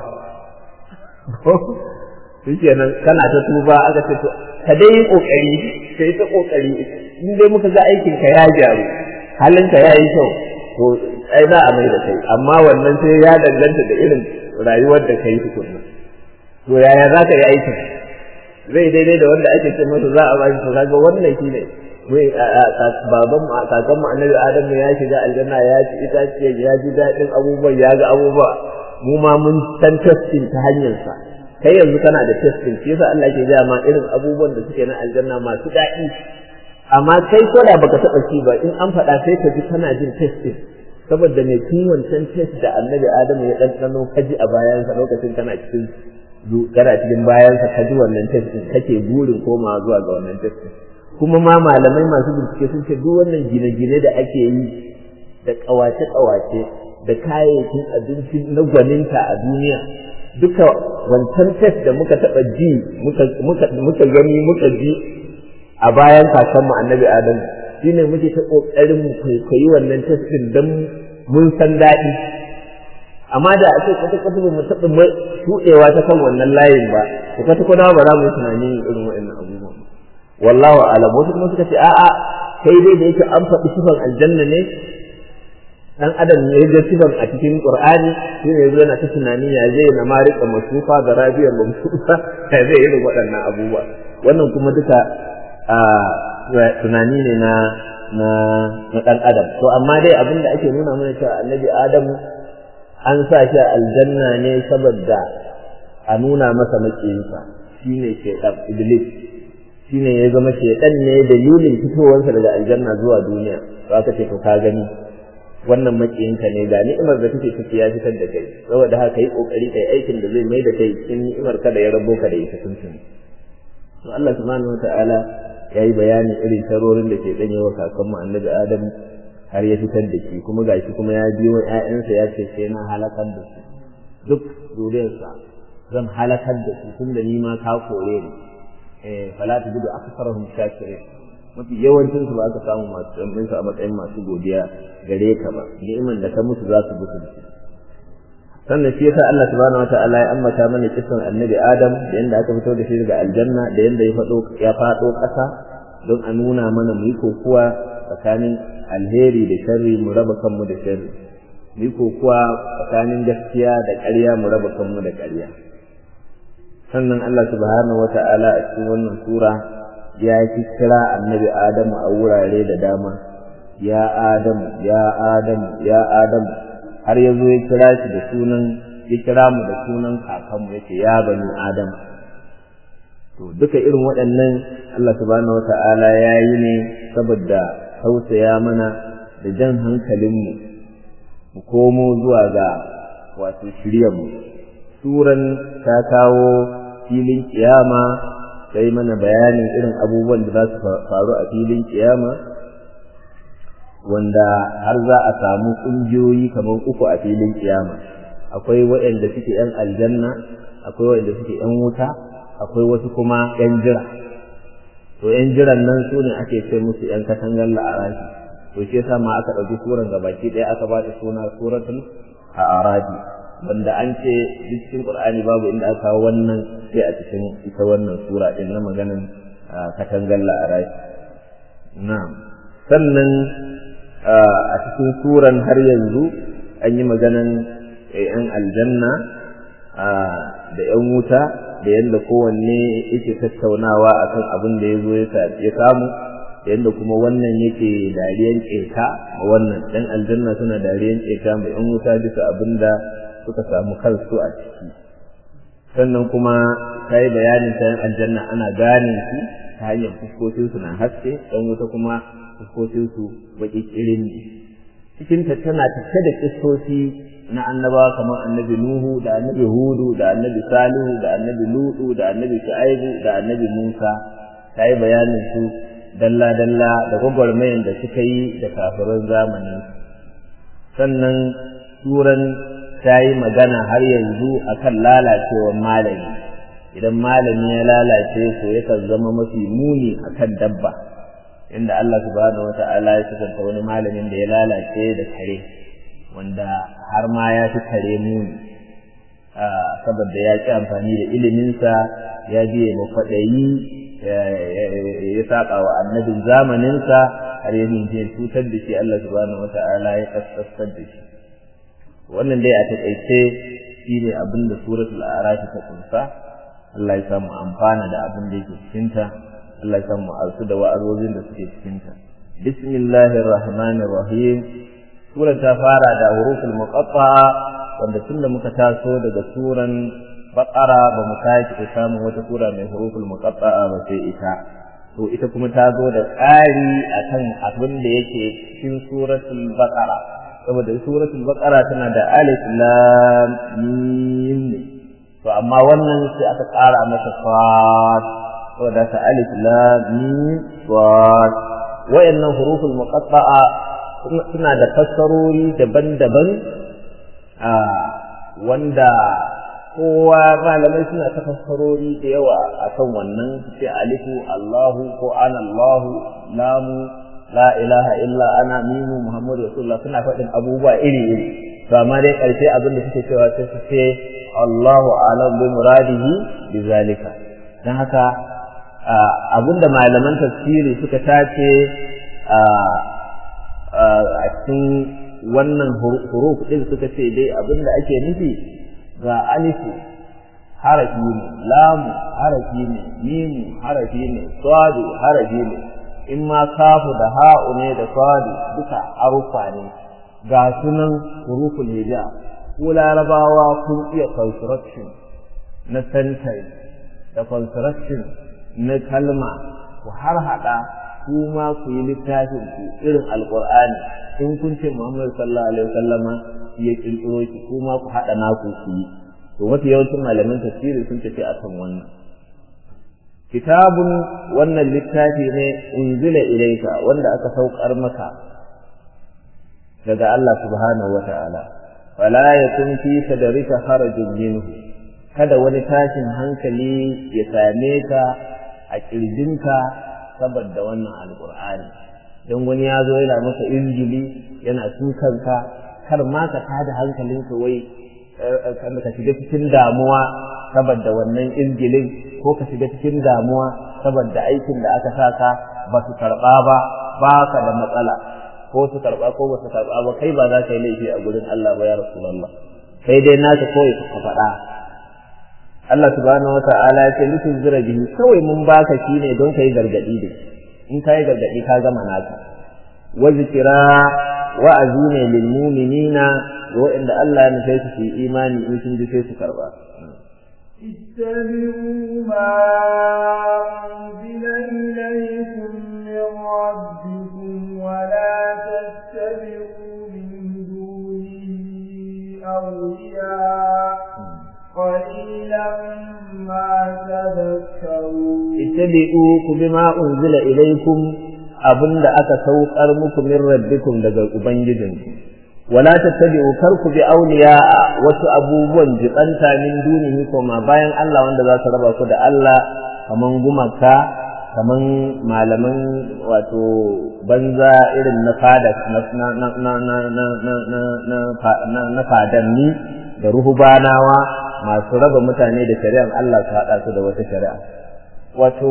shikenan kana ta tuba aka ce to ka dai yi kokari kai ta kokari in dai muka ga aikin ka ya gyaru halin ka ya yi kyau to ai za a mai da kai amma wannan sai ya danganta da irin rayuwar da kai tukunna to yaya za ka yi aikin zai daidai da wanda ake ce masa za a ba shi to kaga wannan shine wai baban mu kakan mu annabi adamu ya shiga aljanna ya ci itaciya ya ji daɗin abubuwan ya ga abubuwa mu ma mun san testing ta hanyar sa kai yanzu kana da testing shi yasa Allah ke gaya ma irin abubuwan da suke na aljanna masu daɗi amma kai ko da baka taɓa ci ba in an faɗa sai ka ji kana jin testing saboda mai tun wancan test da annabi adamu ya ɗanɗano ka ji a bayansa lokacin kana cikin kana cikin bayansa ka ji wannan testing kake burin komawa zuwa ga wannan testing kuma ma malamai masu bincike sun ce duk wannan gine-gine da ake yi da ƙawace-ƙawace da kayayyakin abinci na gwaninta a duniya duka wancan test da muka taɓa ji muka gani muka ji a bayan kakanmu annabi adam shine muke ta ƙoƙarin mu kwaikwayi wannan test ɗin don mun san daɗi amma da a ce kwata-kwata ba mu taɓa shuɗewa ta kan wannan layin ba kwata-kwata ba za mu yi tunanin irin waɗannan abubuwan wallahu alam wasu kuma suka ce a'a kai dai da yake an faɗi sifan aljanna ne dan adam ne ya ga sifan a cikin qur'ani shi ne yazo yana ta tunani ya zai na marika masufa da rabiyar mamsufa ya zai yi waɗannan abubuwa wannan kuma duka tunani ne na na na dan adam to amma dai abin da ake nuna mana cewa annabi adamu an sa shi a aljanna ne saboda a nuna masa makiyinsa shine shaytan iblis shine ya zama shaidan ne dalilin fitowarsa daga aljanna zuwa duniya to aka ce to ka gani wannan makiyinka ne ga ni'imar da take ciki ya fitar da kai saboda haka yi kokari kai aikin da zai mai da kai cikin ni'imar ka da ya rabo ka da ita tuntun to Allah subhanahu wataala ya yi bayani irin tarorin da ke danye wa kakanmu annabi Adam har ya fitar da shi kuma gashi kuma ya biyo ƴaƴansa ya ce sai na halakar da su duk zuriyarsa zan halakar da su tun da ni ma ka kore ni fala ta gudu aksarahum shakirin mafi yawancin su ba ka samu masu tsammin su a matsayin masu godiya gare ka ba ni'iman da ka musu za su mutu da sannan shi yasa Allah subhanahu wataala ya ambata mana kisan annabi Adam da yanda aka fito da shi daga aljanna da yanda ya fado ya fado ƙasa don a nuna mana mu yi kokuwa tsakanin alheri da sharri mu raba kanmu da sharri mu yi kokuwa tsakanin gaskiya da ƙarya mu raba kanmu da ƙarya sannan Allah subhanahu wata'ala a cikin wannan sura ya ki kira annabi Adamu a wurare da dama ya Adamu ya Adamu ya Adamu har ya zo ya kira shi da sunan ya kira mu da sunan kakanmu yace ya bani Adam to duka irin waɗannan Allah subhanahu wata'ala ya yi ne saboda tausaya mana da jan hankalinmu mu komo zuwa ga wato shiryarmu suran ta kawo filin kiyama sai mana bayanin irin abubuwan da za su faru a filin kiyama wanda har za a samu ƙungiyoyi kamar uku a filin kiyama akwai waɗanda suke ‘yan aljanna akwai waɗanda suke ‘yan wuta akwai wasu kuma ‘yan jira to ‘yan jiran nan su ne ake ce musu ‘yan katangar la'arafi to shi yasa ma aka ɗauki suran gabaki ɗaya aka ba ta suna suratul a'rafi wanda an ce duk cikin Qur'ani babu inda aka kawo wannan sai a cikin ita wannan sura din na maganan katangar la'arai na'am sannan a cikin suran har yanzu an yi maganan yan aljanna da yan wuta da yadda kowanne yake tattaunawa akan abin da ya zo ya samu da yadda kuma wannan yake dariyan ƙeta ma wannan ɗan aljanna suna dariyan ƙeta ma yan wuta bisa abin da suka samu kansu a ciki sannan kuma ta yi bayanin ta yan aljanna ana gane su ta hanyar fuskokinsu na haske ɗan wuta kuma fuskokinsu baƙi ƙirin ne cikinta tana tafe da kistoci na annabawa kamar annabi nuhu da annabi hudu da annabi salihu da annabi lutu da annabi shu'aibu da annabi musa ta yi bayanin su dalla-dalla da gwagwarmayan da suka yi da kafirin zamanin sannan suran ta yi magana har yanzu akan lalacewar malami idan malami ya lalace to yakan zama mafi muni akan dabba inda Allah subhanahu wata'ala ya sifanta wani malamin da ya lalace da kare wanda har ma ya fi kare muni saboda ya ƙi amfani da iliminsa ya biye makwaɗayi ya saƙa wa annabin zamaninsa har ya mince cutar da shi Allah subhanahu wata'ala ya kaskasar da shi wannan dai a taƙaice shi ne abin da suratul arafi ta kunsa Allah ya samu amfana da abin da yake cikinta Allah ya samu alsu da wa'azozin da suke cikinta bismillahir rahmanir rahim surar ta fara da huruful muqatta'a wanda tunda muka taso daga suran baqara ba mu sake samun wata sura mai huruful muqatta'a ba sai ita to ita kuma ta zo da ƙari akan abin da yake cikin suratul baqara saboda suratul baqara tana da alif lam mim to amma wannan sai aka ƙara masa fat saboda ta alif lam mim fat wayannan huruful muqatta'a suna da fassarori daban-daban a wanda kowa malamai suna ta fassarori da yawa akan wannan sai alifu Allahu ko ana Allahu lamu la ilaha illa ana mimu muhammadu rasulullah suna faɗin abubuwa iri iri to amma dai ƙarshe abin da suke cewa sai su ce Allahu alam bi muradihi bi zalika dan haka abinda malaman tafsiri suka tace a cikin wannan huruf din suka ce dai abinda ake nufi ga alifu harafi ne lamu harafi ne mimu harafi ne swadu harafi ne in ma kafu da ha'u ne da swadu duka harufa ne ga sunan huruful hija ko larabawa kun iya construction na sentence da construction na kalma ku har hada kuma ku yi littafin ku irin alqur'ani in kun ce Muhammad sallallahu alaihi wasallama ya kirkiro shi kuma ku hada naku ku yi to mafi yawancin malaman tafsiri sun tafi akan wannan kitabun wannan littafi ne unzila ilaika wanda aka saukar maka daga Allah subhanahu wa ta'ala fala yakun fi sadrika harajun minhu kada wani tashin hankali ya same ka a kirjinka saboda wannan alqur'ani don wani ya zo yana maka injili yana tukanka kar ma ka tada hankalinka wai ka shiga cikin damuwa saboda wannan injilin ko ka shiga cikin damuwa saboda aikin da aka saka ba su karɓa ba ba ka da matsala ko su karɓa ko ba su karɓa ba kai ba za ka yi laifi a gurin Allah ba ya Rasulullah kai dai naka kawai ka faɗa Allah subhanahu wa ta'ala ya ce litin zira bihi kawai mun baka shi ne don kai gargadi da in kai gargadi ka gama naka wa zikira wa'azi ne lil mu'minina wa'inda Allah ya nufe su yi imani in sun ji sai su karba اتبعوا ما أنزل إليكم من ربكم ولا تتبعوا من دونه أولياء قليلا ما تذكرون اتبعوا بما أنزل إليكم abinda aka saukar muku min rabbikum daga ubangijinku wala tattabi'u karku bi awliya wasu abubuwan jibanta min dunihi kuma bayan Allah wanda za su raba ku da Allah kaman gumaka kaman malaman wato banza irin na fada na na na na na na na na fadanni da ruhubanawa masu raba mutane da shari'ar Allah su haɗa su da wata shari'a wato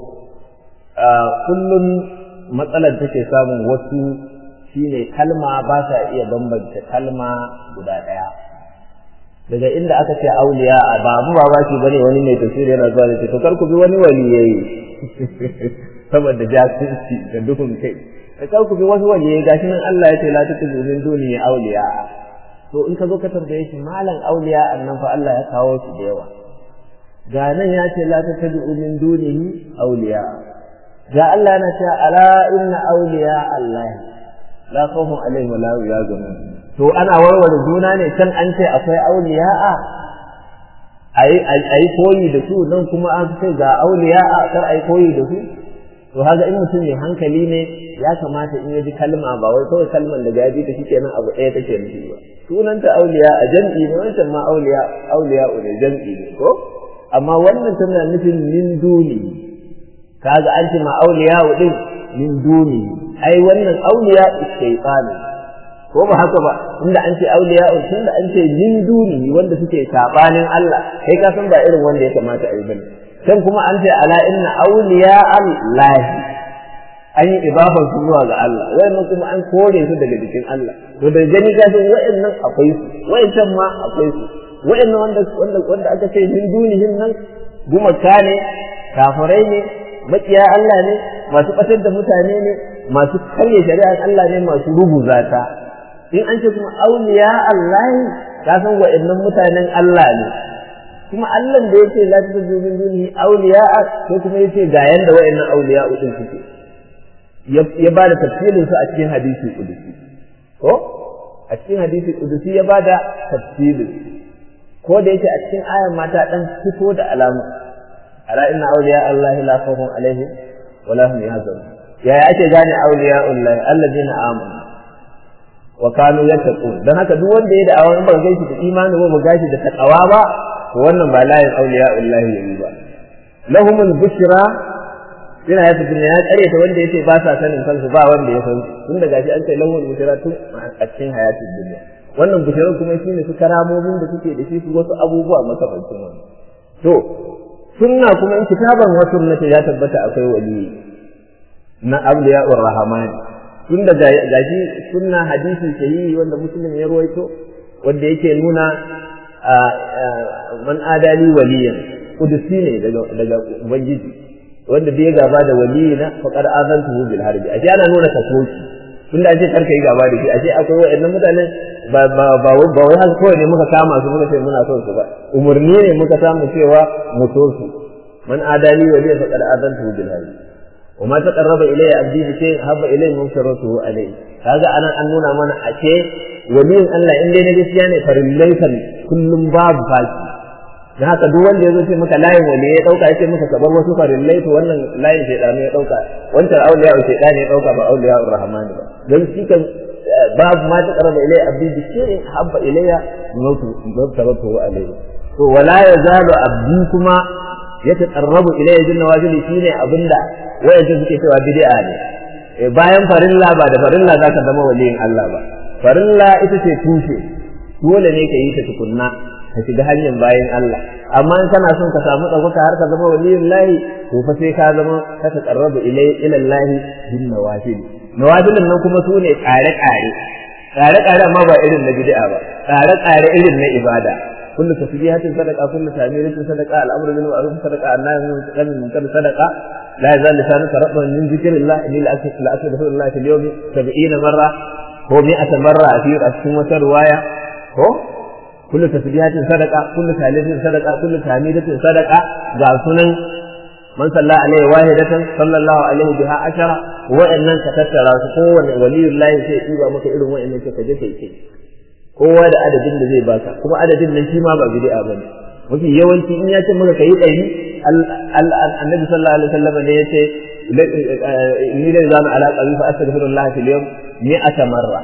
kullum matsalar take samun wasu shine kalma ba sa iya bambanta kalma guda ɗaya daga inda aka ce auliya a ba mu ba ba shi bane wani mai tafsiri yana zuwa da ce to kar ku bi wani waliyayi saboda jahilci da duhun kai kar ku bi wasu waliyayi gashi nan Allah ya ce la tutu min duni auliya to in ka zo ka tambaye shi malam auliya annan fa Allah ya kawo shi da yawa ga nan ya ce la tutu min dunihi auliya ga Allah yana cewa ala inna awliya Allah la khawfun alaihim wala hum yahzanun to ana warware juna ne can an ce akwai awliya'a ayi ayi koyi da su nan kuma an ce ga awliya'a kar ayi koyi da su to haka in mutum mai hankali ne ya kamata in ya ji kalma ba wai kawai kalman da ya ji ta shikenan abu ɗaya take nufi ba sunanta auliya a jam'i ne wancan ma auliya auliya ne jam'i ne ko amma wannan tana nufin min duni kaga an ce ma auliya din min duni ai wannan auliya shaytani ko ba haka ba inda an ce auliya tunda an ce min duni wanda suke sabanin Allah kai ka san ba irin wanda ya kamata a yi bane can kuma an ce ala inna awliya Allah an yi idafar su zuwa ga Allah wayannan kuma an kore su daga jikin Allah to da gani ka san wayannan akwai su wayancan ma akwai su wayannan wanda wanda wanda aka ce min dunihin nan gumaka ne kafirai ne makiya Allah ne masu batar da mutane ne masu karya shari'ar Allah ne masu rubuza ta in an ce kuma awliya Allah ka san wayannan mutanen Allah ne kuma Allah da yake la ta tabu min dunihi awliya ko kuma yace ga yanda wayannan awliya din suke ya bada tafsirin su a cikin hadisi kudusi ko a cikin hadisi kudusi ya bada tafsirin ko da yake a cikin ayan mata dan fito da alama ala inna awliya Allah la khawfun alaihim wa la hum yahzanun yaya ake gane awliya Allah alladheena amanu wa kanu yattaqun dan haka duk wanda ya da awan ba gaishe da imani ba ba gashi da takawa ba to wannan ba layin auliya Allah yayi ba lahumul bushra ina ya tafi ya karyata wanda yace ba sa sanin kansu ba wanda ya san tun da gashi an ce lahumul bushra tun a cikin hayatin duniya wannan bushra kuma shine su karamomin da suke da shi su wasu abubuwa makamancin wannan to sunna kuma in kitaban wa sunnati ya tabbata akwai wali na awliya'ur rahman tun da gashi sunna hadisi sahihi wanda muslim ya ruwaito wanda yake nuna man adali waliyan kudusi ne daga daga ubangiji wanda bai gaba da waliyina faqad azantuhu bil harbi ashe ana nuna kasoci tunda ashe karka yi gaba da shi ashe akwai wayannan mutanen ba ba ba ba wai haka kawai ne muka kama su muka ce muna son su ba umurni ne muka samu cewa mu so su man adali waliyan faqad azantuhu bil harbi وما تقرب إلي عبدي بشيء هب إليه مبشرته عليه هذا أنا أن نونا من أشي ولين الله إن دي نجس يعني فرليسا كل باب فاكي da haka duk wanda ya zo ce maka layin wali ya dauka yace maka kabar wasu farillai to wannan layin shaydanu ya dauka wancan auliya wa shaydani ya dauka ba auliya ar-rahman ba dan shi kan babu ma ta qaraba ilai abdi bi shay'in habba ilayya mawtu mawtu alayhi to wala yazalu abdi kuma ya taqarrabu ilayya jinna wajili shine abinda wayansu suke cewa bid'a ne bayan farilla ba da farilla zaka zama waliyin Allah ba farilla ita ce tushe dole ne ka yi ta tukunna ka shiga hanyar bayan Allah amma in kana son ka samu ɗaukaka har ka zama waliyin lahi to fa sai ka zama ka taqarrabu ilay ila lahi bin nawafil nawafilin nan kuma su ne ƙare ƙare ƙare ƙare amma ba irin na bid'a ba ƙare ƙare irin na ibada kullu tasbihatin sadaqa kullu tahmidatin sadaqa al-amru bil ma'ruf sadaqa an-nahy anil munkar sadaqa la yazal lisanuka rabban min dhikrillah inni la astaghfirullah fil yawmi 70 marra ko 100 marra fi cikin wata riwaya ko kullu tasbihatin sadaqa kullu tahlilatin sadaqa kullu tahmidatin sadaqa ga sunan man salla alaihi wahidatan sallallahu alaihi biha ashara wa'annan ka tattara su kowanne waliyullahi sai ya maka irin wa'annan ka je kai kai kowa da adadin da zai baka kuma adadin nan shi ma ba bid'a bane mafi yawanci in ya ce maka kai ɗari annabi sallallahu alaihi wasallam ne ya ce ni da zanu ala qalbi fa astaghfirullah fil yawm mi'ata marra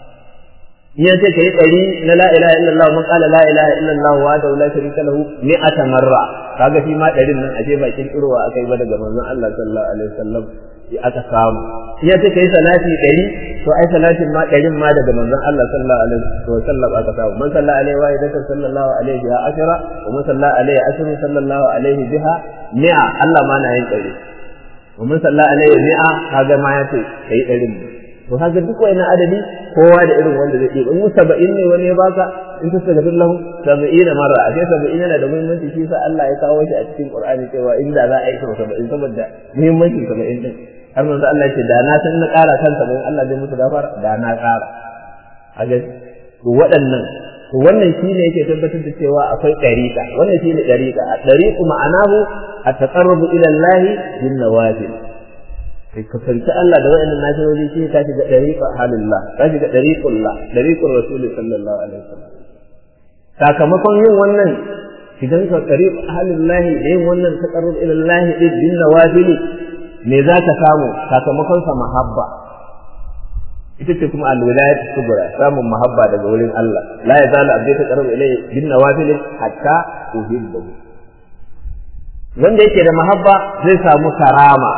in ya ce kai ɗari na la ilaha illallah man qala la ilaha illallah wa da la sharika lahu mi'ata marra kaga shi ma ɗarin nan aje ba kirkirowa akai ba daga manzon Allah sallallahu alaihi wasallam aka samu in ya ce kai salati ɗari to ai salatin ma ɗarin ma daga manzon Allah sallallahu alaihi wa sallam aka samu man salla alaihi wa idaka sallallahu alaihi biha ashara wa man salla alaihi ashru sallallahu alaihi biha mi'a Allah ma na yin ɗari wa man salla alaihi mi'a kaga ma ya ce kai ɗarin to kaga duk wani adadi kowa da irin wanda zai yi in mu saba'in ne wani ya baka in ta sagafin lahu saba'in marra a sai saba'in yana da muhimmanci shi sa Allah ya kawo shi a cikin Qur'ani cewa inda za a yi saba'in saboda muhimmancin saba'in din har manzo Allah ya ce da na san na ƙara kan saba'in Allah zai musu gafara da na ƙara a ga to waɗannan to wannan shine yake tabbatar da cewa akwai ɗariƙa wannan shine ɗariƙa a ɗariƙu ma'anahu at-taqarrubu ila Allah bin nawafil kai ka sarki Allah da wayannan nafiloli shi ka shiga dariqa halillah ka shiga dariqullah dariqur rasul sallallahu alaihi wasallam sakamakon yin wannan shigan ka dariq halillah da yin wannan taqarrub ila Allah din bin nawafil me za ka samu sakamakon sa mahabba ita ce kuma alwilayat kubra samun mahabba daga wurin Allah la yazalu abdi ta qarab ilayhi bin nawafil hatta uhibbu wanda yake da mahabba zai samu karama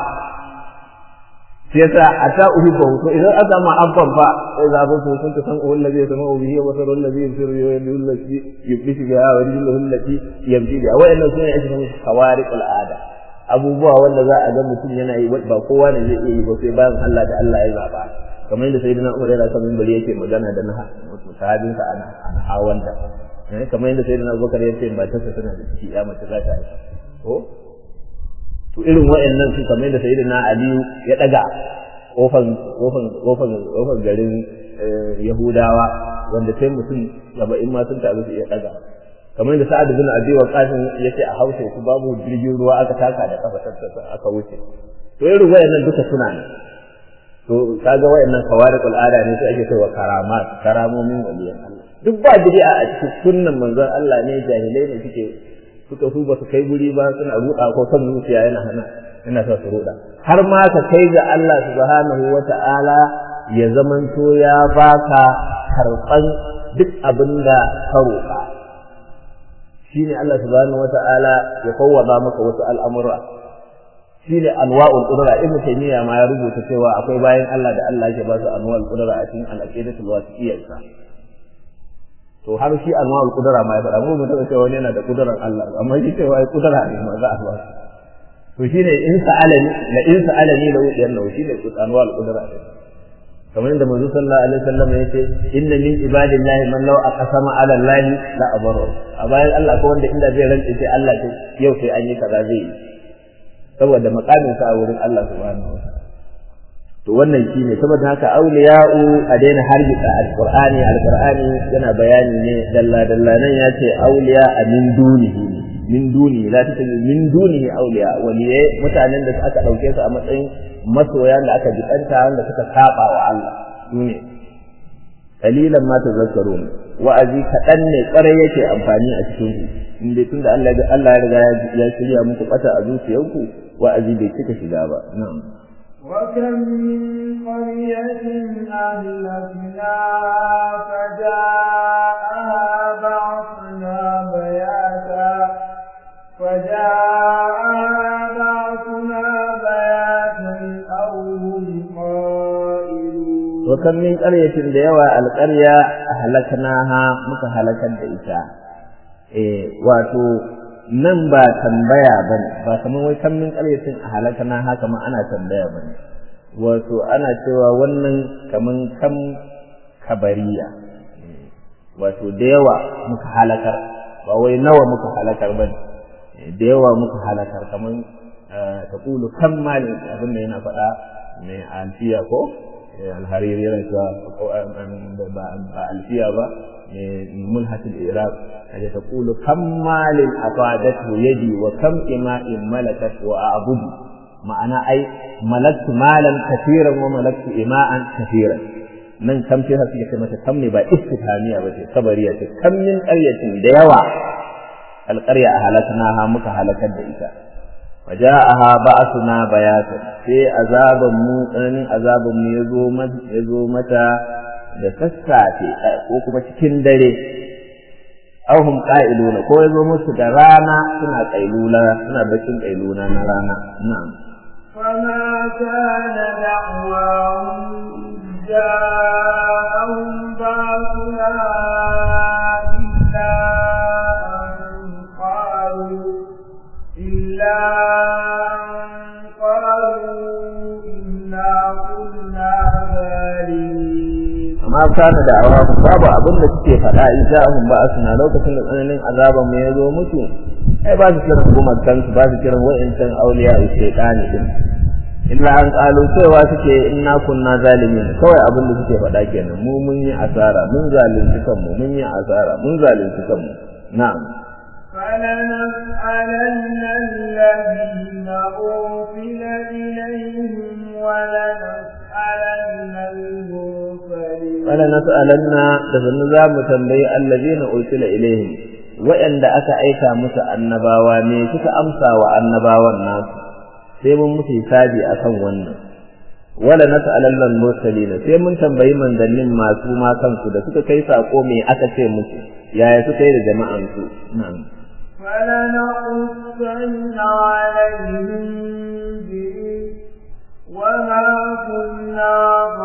shi yasa hatta uhibbu to idan aka mahabban fa sai za ku sun ta san ulul ladhi yasma'u bihi wa basarul ladhi yusiru wa yadul ladhi yublishu biha wa rijluhu allati yamshi biha wa inna sunna ake samu khawariqul ada abubuwa wanda za a ga mutum yana yi ba kowa ne zai iya yi ba sai bayan Allah da Allah ya zaba kamar yadda sayyidina Umar yana kan minbari yake magana da na sahabin sa ana ana hawanta kamar yadda sayyidina Abubakar yake ba ta tana da ciki ya mace za ta yi ko to irin wayannan su kamar yadda sayyidina Ali ya daga kofan kofan kofan kofan garin Yahudawa wanda sai mutum saba'in ma sun taru su iya daga kamar yadda Sa'ad bin Abi Waqqas yace a Hausa su babu jirgin ruwa aka taka da kafa aka wuce to irin wayannan duka suna ne to kaga wayannan kawariqul ada ne su ake cewa karamat karamomin waliyan Allah duk ba bid'a a cikin sunnan manzon Allah ne jahilai ne suke suka su ba su kai guri ba suna ruda ko kan zuciya yana hana yana sa su ruda har ma ka kai ga Allah subhanahu wata'ala ya zamanto ya baka karban duk abinda ka roƙa shine Allah subhanahu wata'ala ya kawwada maka wasu al'amura shi ne anwa'ul qudra ibnu taymiya ma ya rubuta cewa akwai bayan Allah da Allah yake ba su anwa'ul qudra a cikin al-aqidatul wasiyyah to har shi anwa'ul qudra ma ya faɗa mu mutum cewa wani yana da kudurar Allah amma shi cewa ai kudura ne ma za a ba to shine in sa'alani la in sa'alani la udiyanna shi ne anwa'ul qudra ne kamar yadda manzo sallallahu alaihi wasallam ya ce inna min ibadillahi man law aqsama ala allahi la abaru a bayan Allah ko wanda inda zai rantsa sai Allah to yau sai an yi kaza zai yi saboda makamin sa a wurin Allah subhanahu wa to wannan shine saboda haka auliya'u a daina hargitsa alqur'ani alqur'ani yana bayani ne dalla dalla nan ya ce auliya a min dunihi min duni la ta min dunihi auliya waliye mutanen da aka dauke su a matsayin masoya da aka jikanta wanda suka saba wa Allah sune kalilan ma tazakkarun wa'azi kaɗan ne ƙwarai yake amfani a cikin ku in dai tunda Allah ya Allah ya riga ya shirya muku bata a zuciyarku wa'azi bai cika shiga ba na'am وكم من قرية أهلكنا فجاءها بعثنا بياتا فجاءها بعثنا بياتا أو هم قائلون وكم من قرية ديوى القرية أهلكناها متهلكا دئتا إيه واتو nan ba tambaya ba ne ba kamar wai kan min ƙaryacin a halaka na haka ma ana tambaya ba ne wato ana cewa wannan kaman kam kabariya wato da yawa muka halakar ba wai nawa muka halakar ba ne da yawa muka halakar kaman ta kulu kan mali abin da yana faɗa mai alfiya ko alhariri yana cewa ba alfiya ba mai mulhatul iraq kaje ta kulu kam malin afadatu yadi wa kam ima'in malakat wa a'budu ma'ana ai malaktu malan kafiran wa malaktu ima'an kafiran nan kam ce har suke mata kam ne ba istifhamiya ba ce sabariya ce kam min qaryatin da yawa alqarya ahlaknaha muka halakar da ita waja'aha ba'athuna bayatan sai azaban mu tsananin azaban mu yazo mata yazo mata da sassafe ko kuma cikin dare aw hum qa'iluna ko yazo musu da rana suna qailula suna bakin qailuna na rana na'am فما كان دعواهم جاءهم باسنا إلا أن قالوا إلا أن قالوا إنا كنا ظالمين amma kana da awa babu abin da suke faɗa in ja'ahum ba asna lokacin da tsananin azaban mu ya zo musu ai ba su kiran gumakan su ba su kiran wa'incan auliya shaytani din illa an qalu cewa suke inna kunna zalimin kawai abin da suke faɗa kenan mu mun yi asara mun zalunci kanmu mun yi asara mun zalunci kanmu na'am فلنسألن الذين أرسل إليهم ولنسألن المرسلين فلنسألن دفن ذا متنبي الذين أرسل إليهم وإن aka aika musu annabawa ne suka amsa wa annabawan nasu sai mun musu hisabi akan wannan wala nas'alanna mursalin sai mun tambayi manzannin masu ma kansu da suka kai sako me aka ce musu yaya suka yi da jama'an su na'am فلنقصن عليهم به وما كنا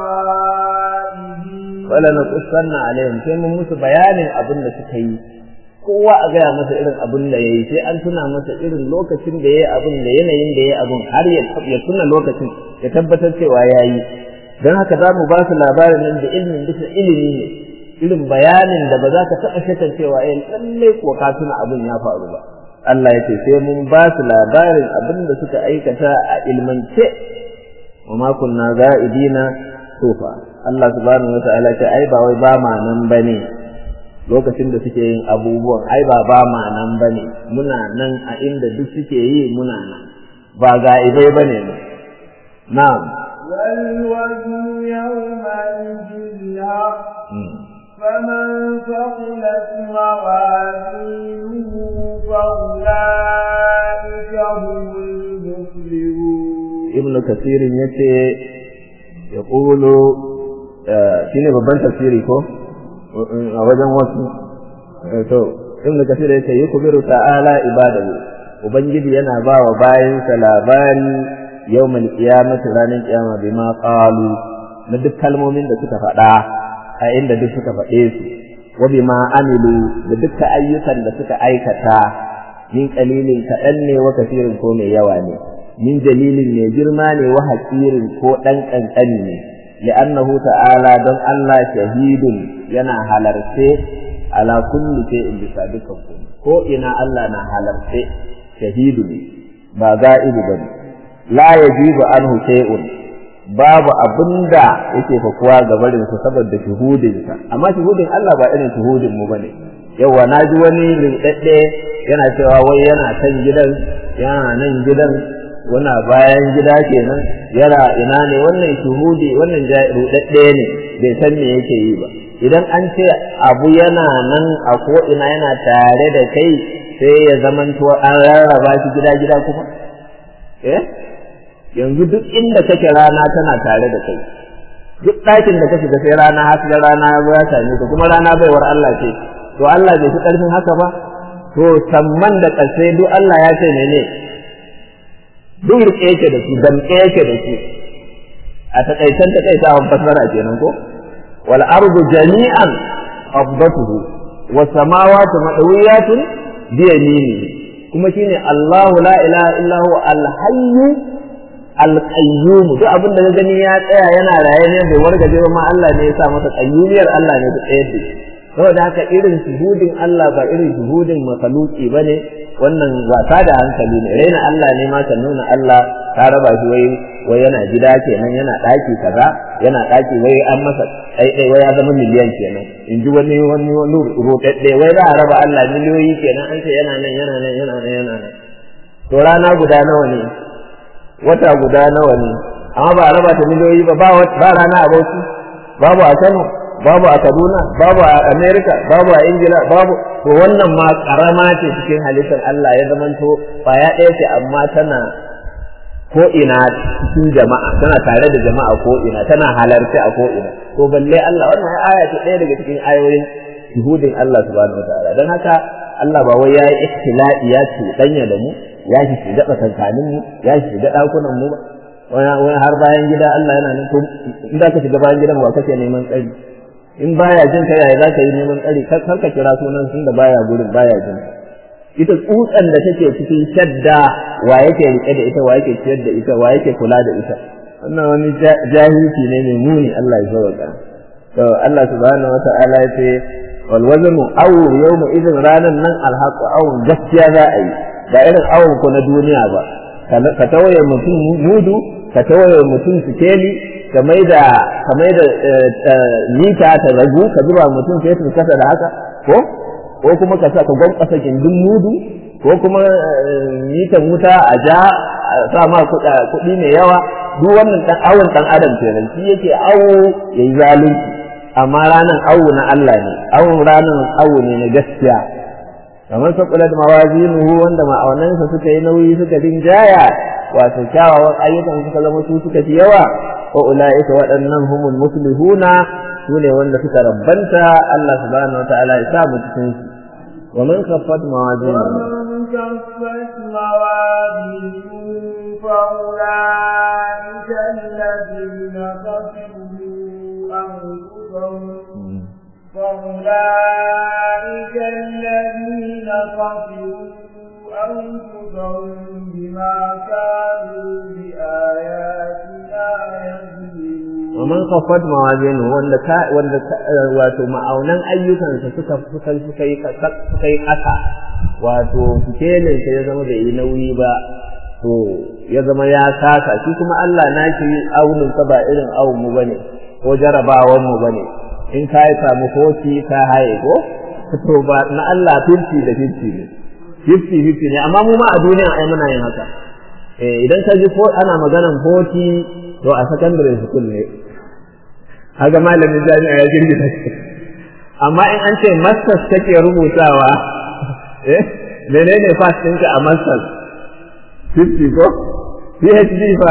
غائبين wala naqussanna alaihim sai mun musu bayanin abin da suka yi kowa a gaya masa irin abin da yayi sai an tuna masa irin lokacin da yayi abin da yanayin da yayi abin har ya ya tuna lokacin ya tabbatar cewa yayi dan haka za mu ba su labarin nan da ilmin bisa ilimi ne irin bayanin da ba za ka taɓa shakar cewa eh lalle ko ka tuna abin ya faru ba Allah ya ce sai mun ba su labarin abin da suka aikata a ilmance wa ma kunna za'idina sofa Allah subhanahu wa ta'ala ce ai ba wai ba ma nan bane lokacin da suke yin abubuwan ai ba ba ma nan bane muna nan a inda duk suke yi muna nan ba ga ibai bane mu na'am والوزن يومئذ الحق فمن ثقلت موازينه فأولئك هم المفلحون ibn kasirin yace ya ƙulu shi ne babban tafsiri ko a wajen wasu to ibn kasir yace yi kubiru ta'ala ibadahu ubangiji yana ba wa bayansa labari yawmal qiyamati ranar kiyama bima qalu na duk kalmomin da suka faɗa a inda duk suka faɗe su wa bima amilu da dukkan ayyukan da suka aikata min qalilin kaɗan ne wa kasirin ko mai yawa ne min jalilin mai girma ne wa haƙirin ko ɗan ƙanƙani ne li'annahu ta'ala don Allah shahidun yana halarce ala kulli shay'in bisa dukkan komai ko ina Allah na halarce shahidu ne ba ga'ibu bane la yajibu anhu shay'un babu abinda yake fakuwa ga barin sa saboda shuhudinsa amma shuhudin Allah ba irin shuhudin mu bane yawa naji wani rindadde yana cewa wai yana kan gidan yana nan gidan wana bayan gida kenan yana ina ne wannan shuhudi wannan rudadde ne bai san me yake yi ba idan an ce abu yana nan a ko ina yana tare da kai sai ya zamanto an rarraba shi gida gida kuma eh yanzu duk inda kake rana tana tare da kai duk ɗakin da ka shiga sai rana haka da rana ya zo ya same ka kuma rana baiwar Allah ce to Allah bai fi ƙarfin haka ba to samman da ƙarshe duk Allah ya ce mene duk rike yake da su damƙe yake da su a taƙaitan taƙaitawan fasara kenan ko wal ardu jami'an qabdatuhu was samawati madawiyatun bi yaminihi kuma shine Allahu la ilaha illa huwa al hayyu al qayyum duk abin da gani ya tsaya yana raye ne bai wargaje ba ma Allah ne ya sa masa qayyumiyar Allah ne ta tsayar da shi saboda haka irin shuhudin Allah ba irin shuhudin makhluki bane wannan wasa da hankali ne raina Allah ne ma ka nuna Allah ka raba shi wai wai yana gida kenan yana daki kaza yana daki wai an masa ɗaiɗai wai ya zama miliyan kenan in ji wani wani wani roɗaɗɗe wai za a raba Allah miliyoyi kenan an ce yana nan yana nan yana nan yana nan to rana guda nawa ne wata guda nawa ne amma ba a raba ta miliyoyi ba ba rana a Bauchi babu a Kano babu a Kaduna babu a America babu a Ingila babu to wannan ma karama ce cikin halittar Allah ya zamanto ya ɗaya ce amma tana ko ina cikin jama'a tana tare da jama'a ko ina tana halarci a ko ina to balle Allah wannan aya ce ɗaya daga cikin ayoyin shuhudin Allah subhanahu wataala dan haka Allah ba wai yayi ikhtila'i ya ce danya da mu ya shi shiga tsakankanin mu ya shi shiga dakunan mu wani har bayan gida Allah yana nan to in za ka shiga bayan gidan ba kake neman tsari in baya jin ka yaya za ka yi neman tsari kar ka kira sunan sun da baya gurin baya jin ita tsutsan da take cikin shadda wa yake rike da ita wa yake ciyar da ita wa yake kula da ita wannan wani jahilci ne mai muni Allah ya sauka to Allah subhanahu wata'ala ya ce wal waznu aw yawma idin ranan nan alhaqu aw gaskiya za a yi ba irin awon ko na duniya ba ka tawaye mutum mudu ka tawaye mutum sikeli ka mai da ka mai da mita ta ragu ka zuba mutum sai su kasa da haka ko ko kuma ka sa ka gwamfasa gindin mudu ko kuma mitan wuta a ja sa ma kuɗi mai yawa duk wannan dan awon dan adam kenan shi yake awo yayi zalunci amma ranan awo na Allah ne awon ranan awo ne na gaskiya kamar saqulat mawazinuhu wanda ma'aunansa suka yi nauyi suka rinjaya wato kyawawan ayyukan suka zama su suka fi yawa wa ulaika waɗannan humul muslihuna su ne wanda suka rabbanta Allah subhanahu wataala ya sa mu cikin su wa man khaffat mawazinuhu ومن كفت موازينه فأولئك الذين خسروا أنفسهم فأولئك الذين خسروا أنفسهم بما كانوا بآياتنا يظلمون ومن خفت موازينه wanda ka wanda wato ma'aunan ayyukansa suka suka suka yi suka yi kasa wato sikelin sa ya zama bai yi nauyi ba to ya zama ya kasa shi kuma Allah na shi aunin sa ba irin awun mu bane ko jarabawan mu bane in ka yi samu hoci ka haye ko to ba na Allah 50 da 50 ne 50 50 ne amma mu ma a duniya ai muna yin haka eh idan ka ji ko ana maganan hoci to a secondary school ne haka malamin jami'a ya girgita shi amma in an ce masters kake rubutawa eh menene fast ɗinka a masters 50 ko phd fa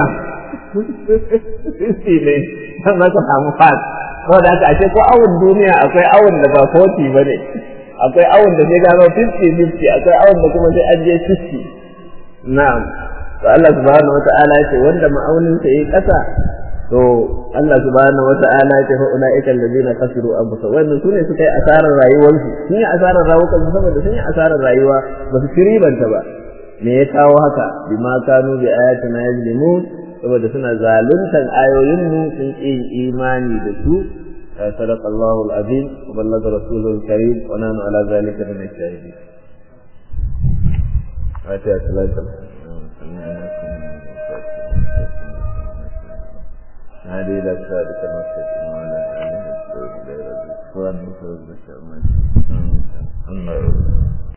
50 ne dan maka samu fast saboda haka ashe ko awon duniya akwai awon da ba 40 bane akwai awon da sai gano 50 50 akwai awon da kuma sai an je 60 na'am to Allah subhanahu wata'ala ya ce wanda ma'aunin sa yayi kasa to Allah subhanahu wata'ala ya ce fa ulaika allazina khasiru anfusahum wannan sune suka yi asarar rayuwarsu sun yi asarar rawukan su saboda sun yi asarar rayuwa ba su ribanta ba me ya kawo haka bima kanu bi ayatina yajlimun saboda suna zaluntan ayoyin mu sun ƙi imani da su صدق الله العظيم وبلغ رسوله الكريم ونحن على ذلك من الشاهدين. فاتحة صلاة هذه إلى الصادق المستقيم وعلى آله وصحبه وسلم.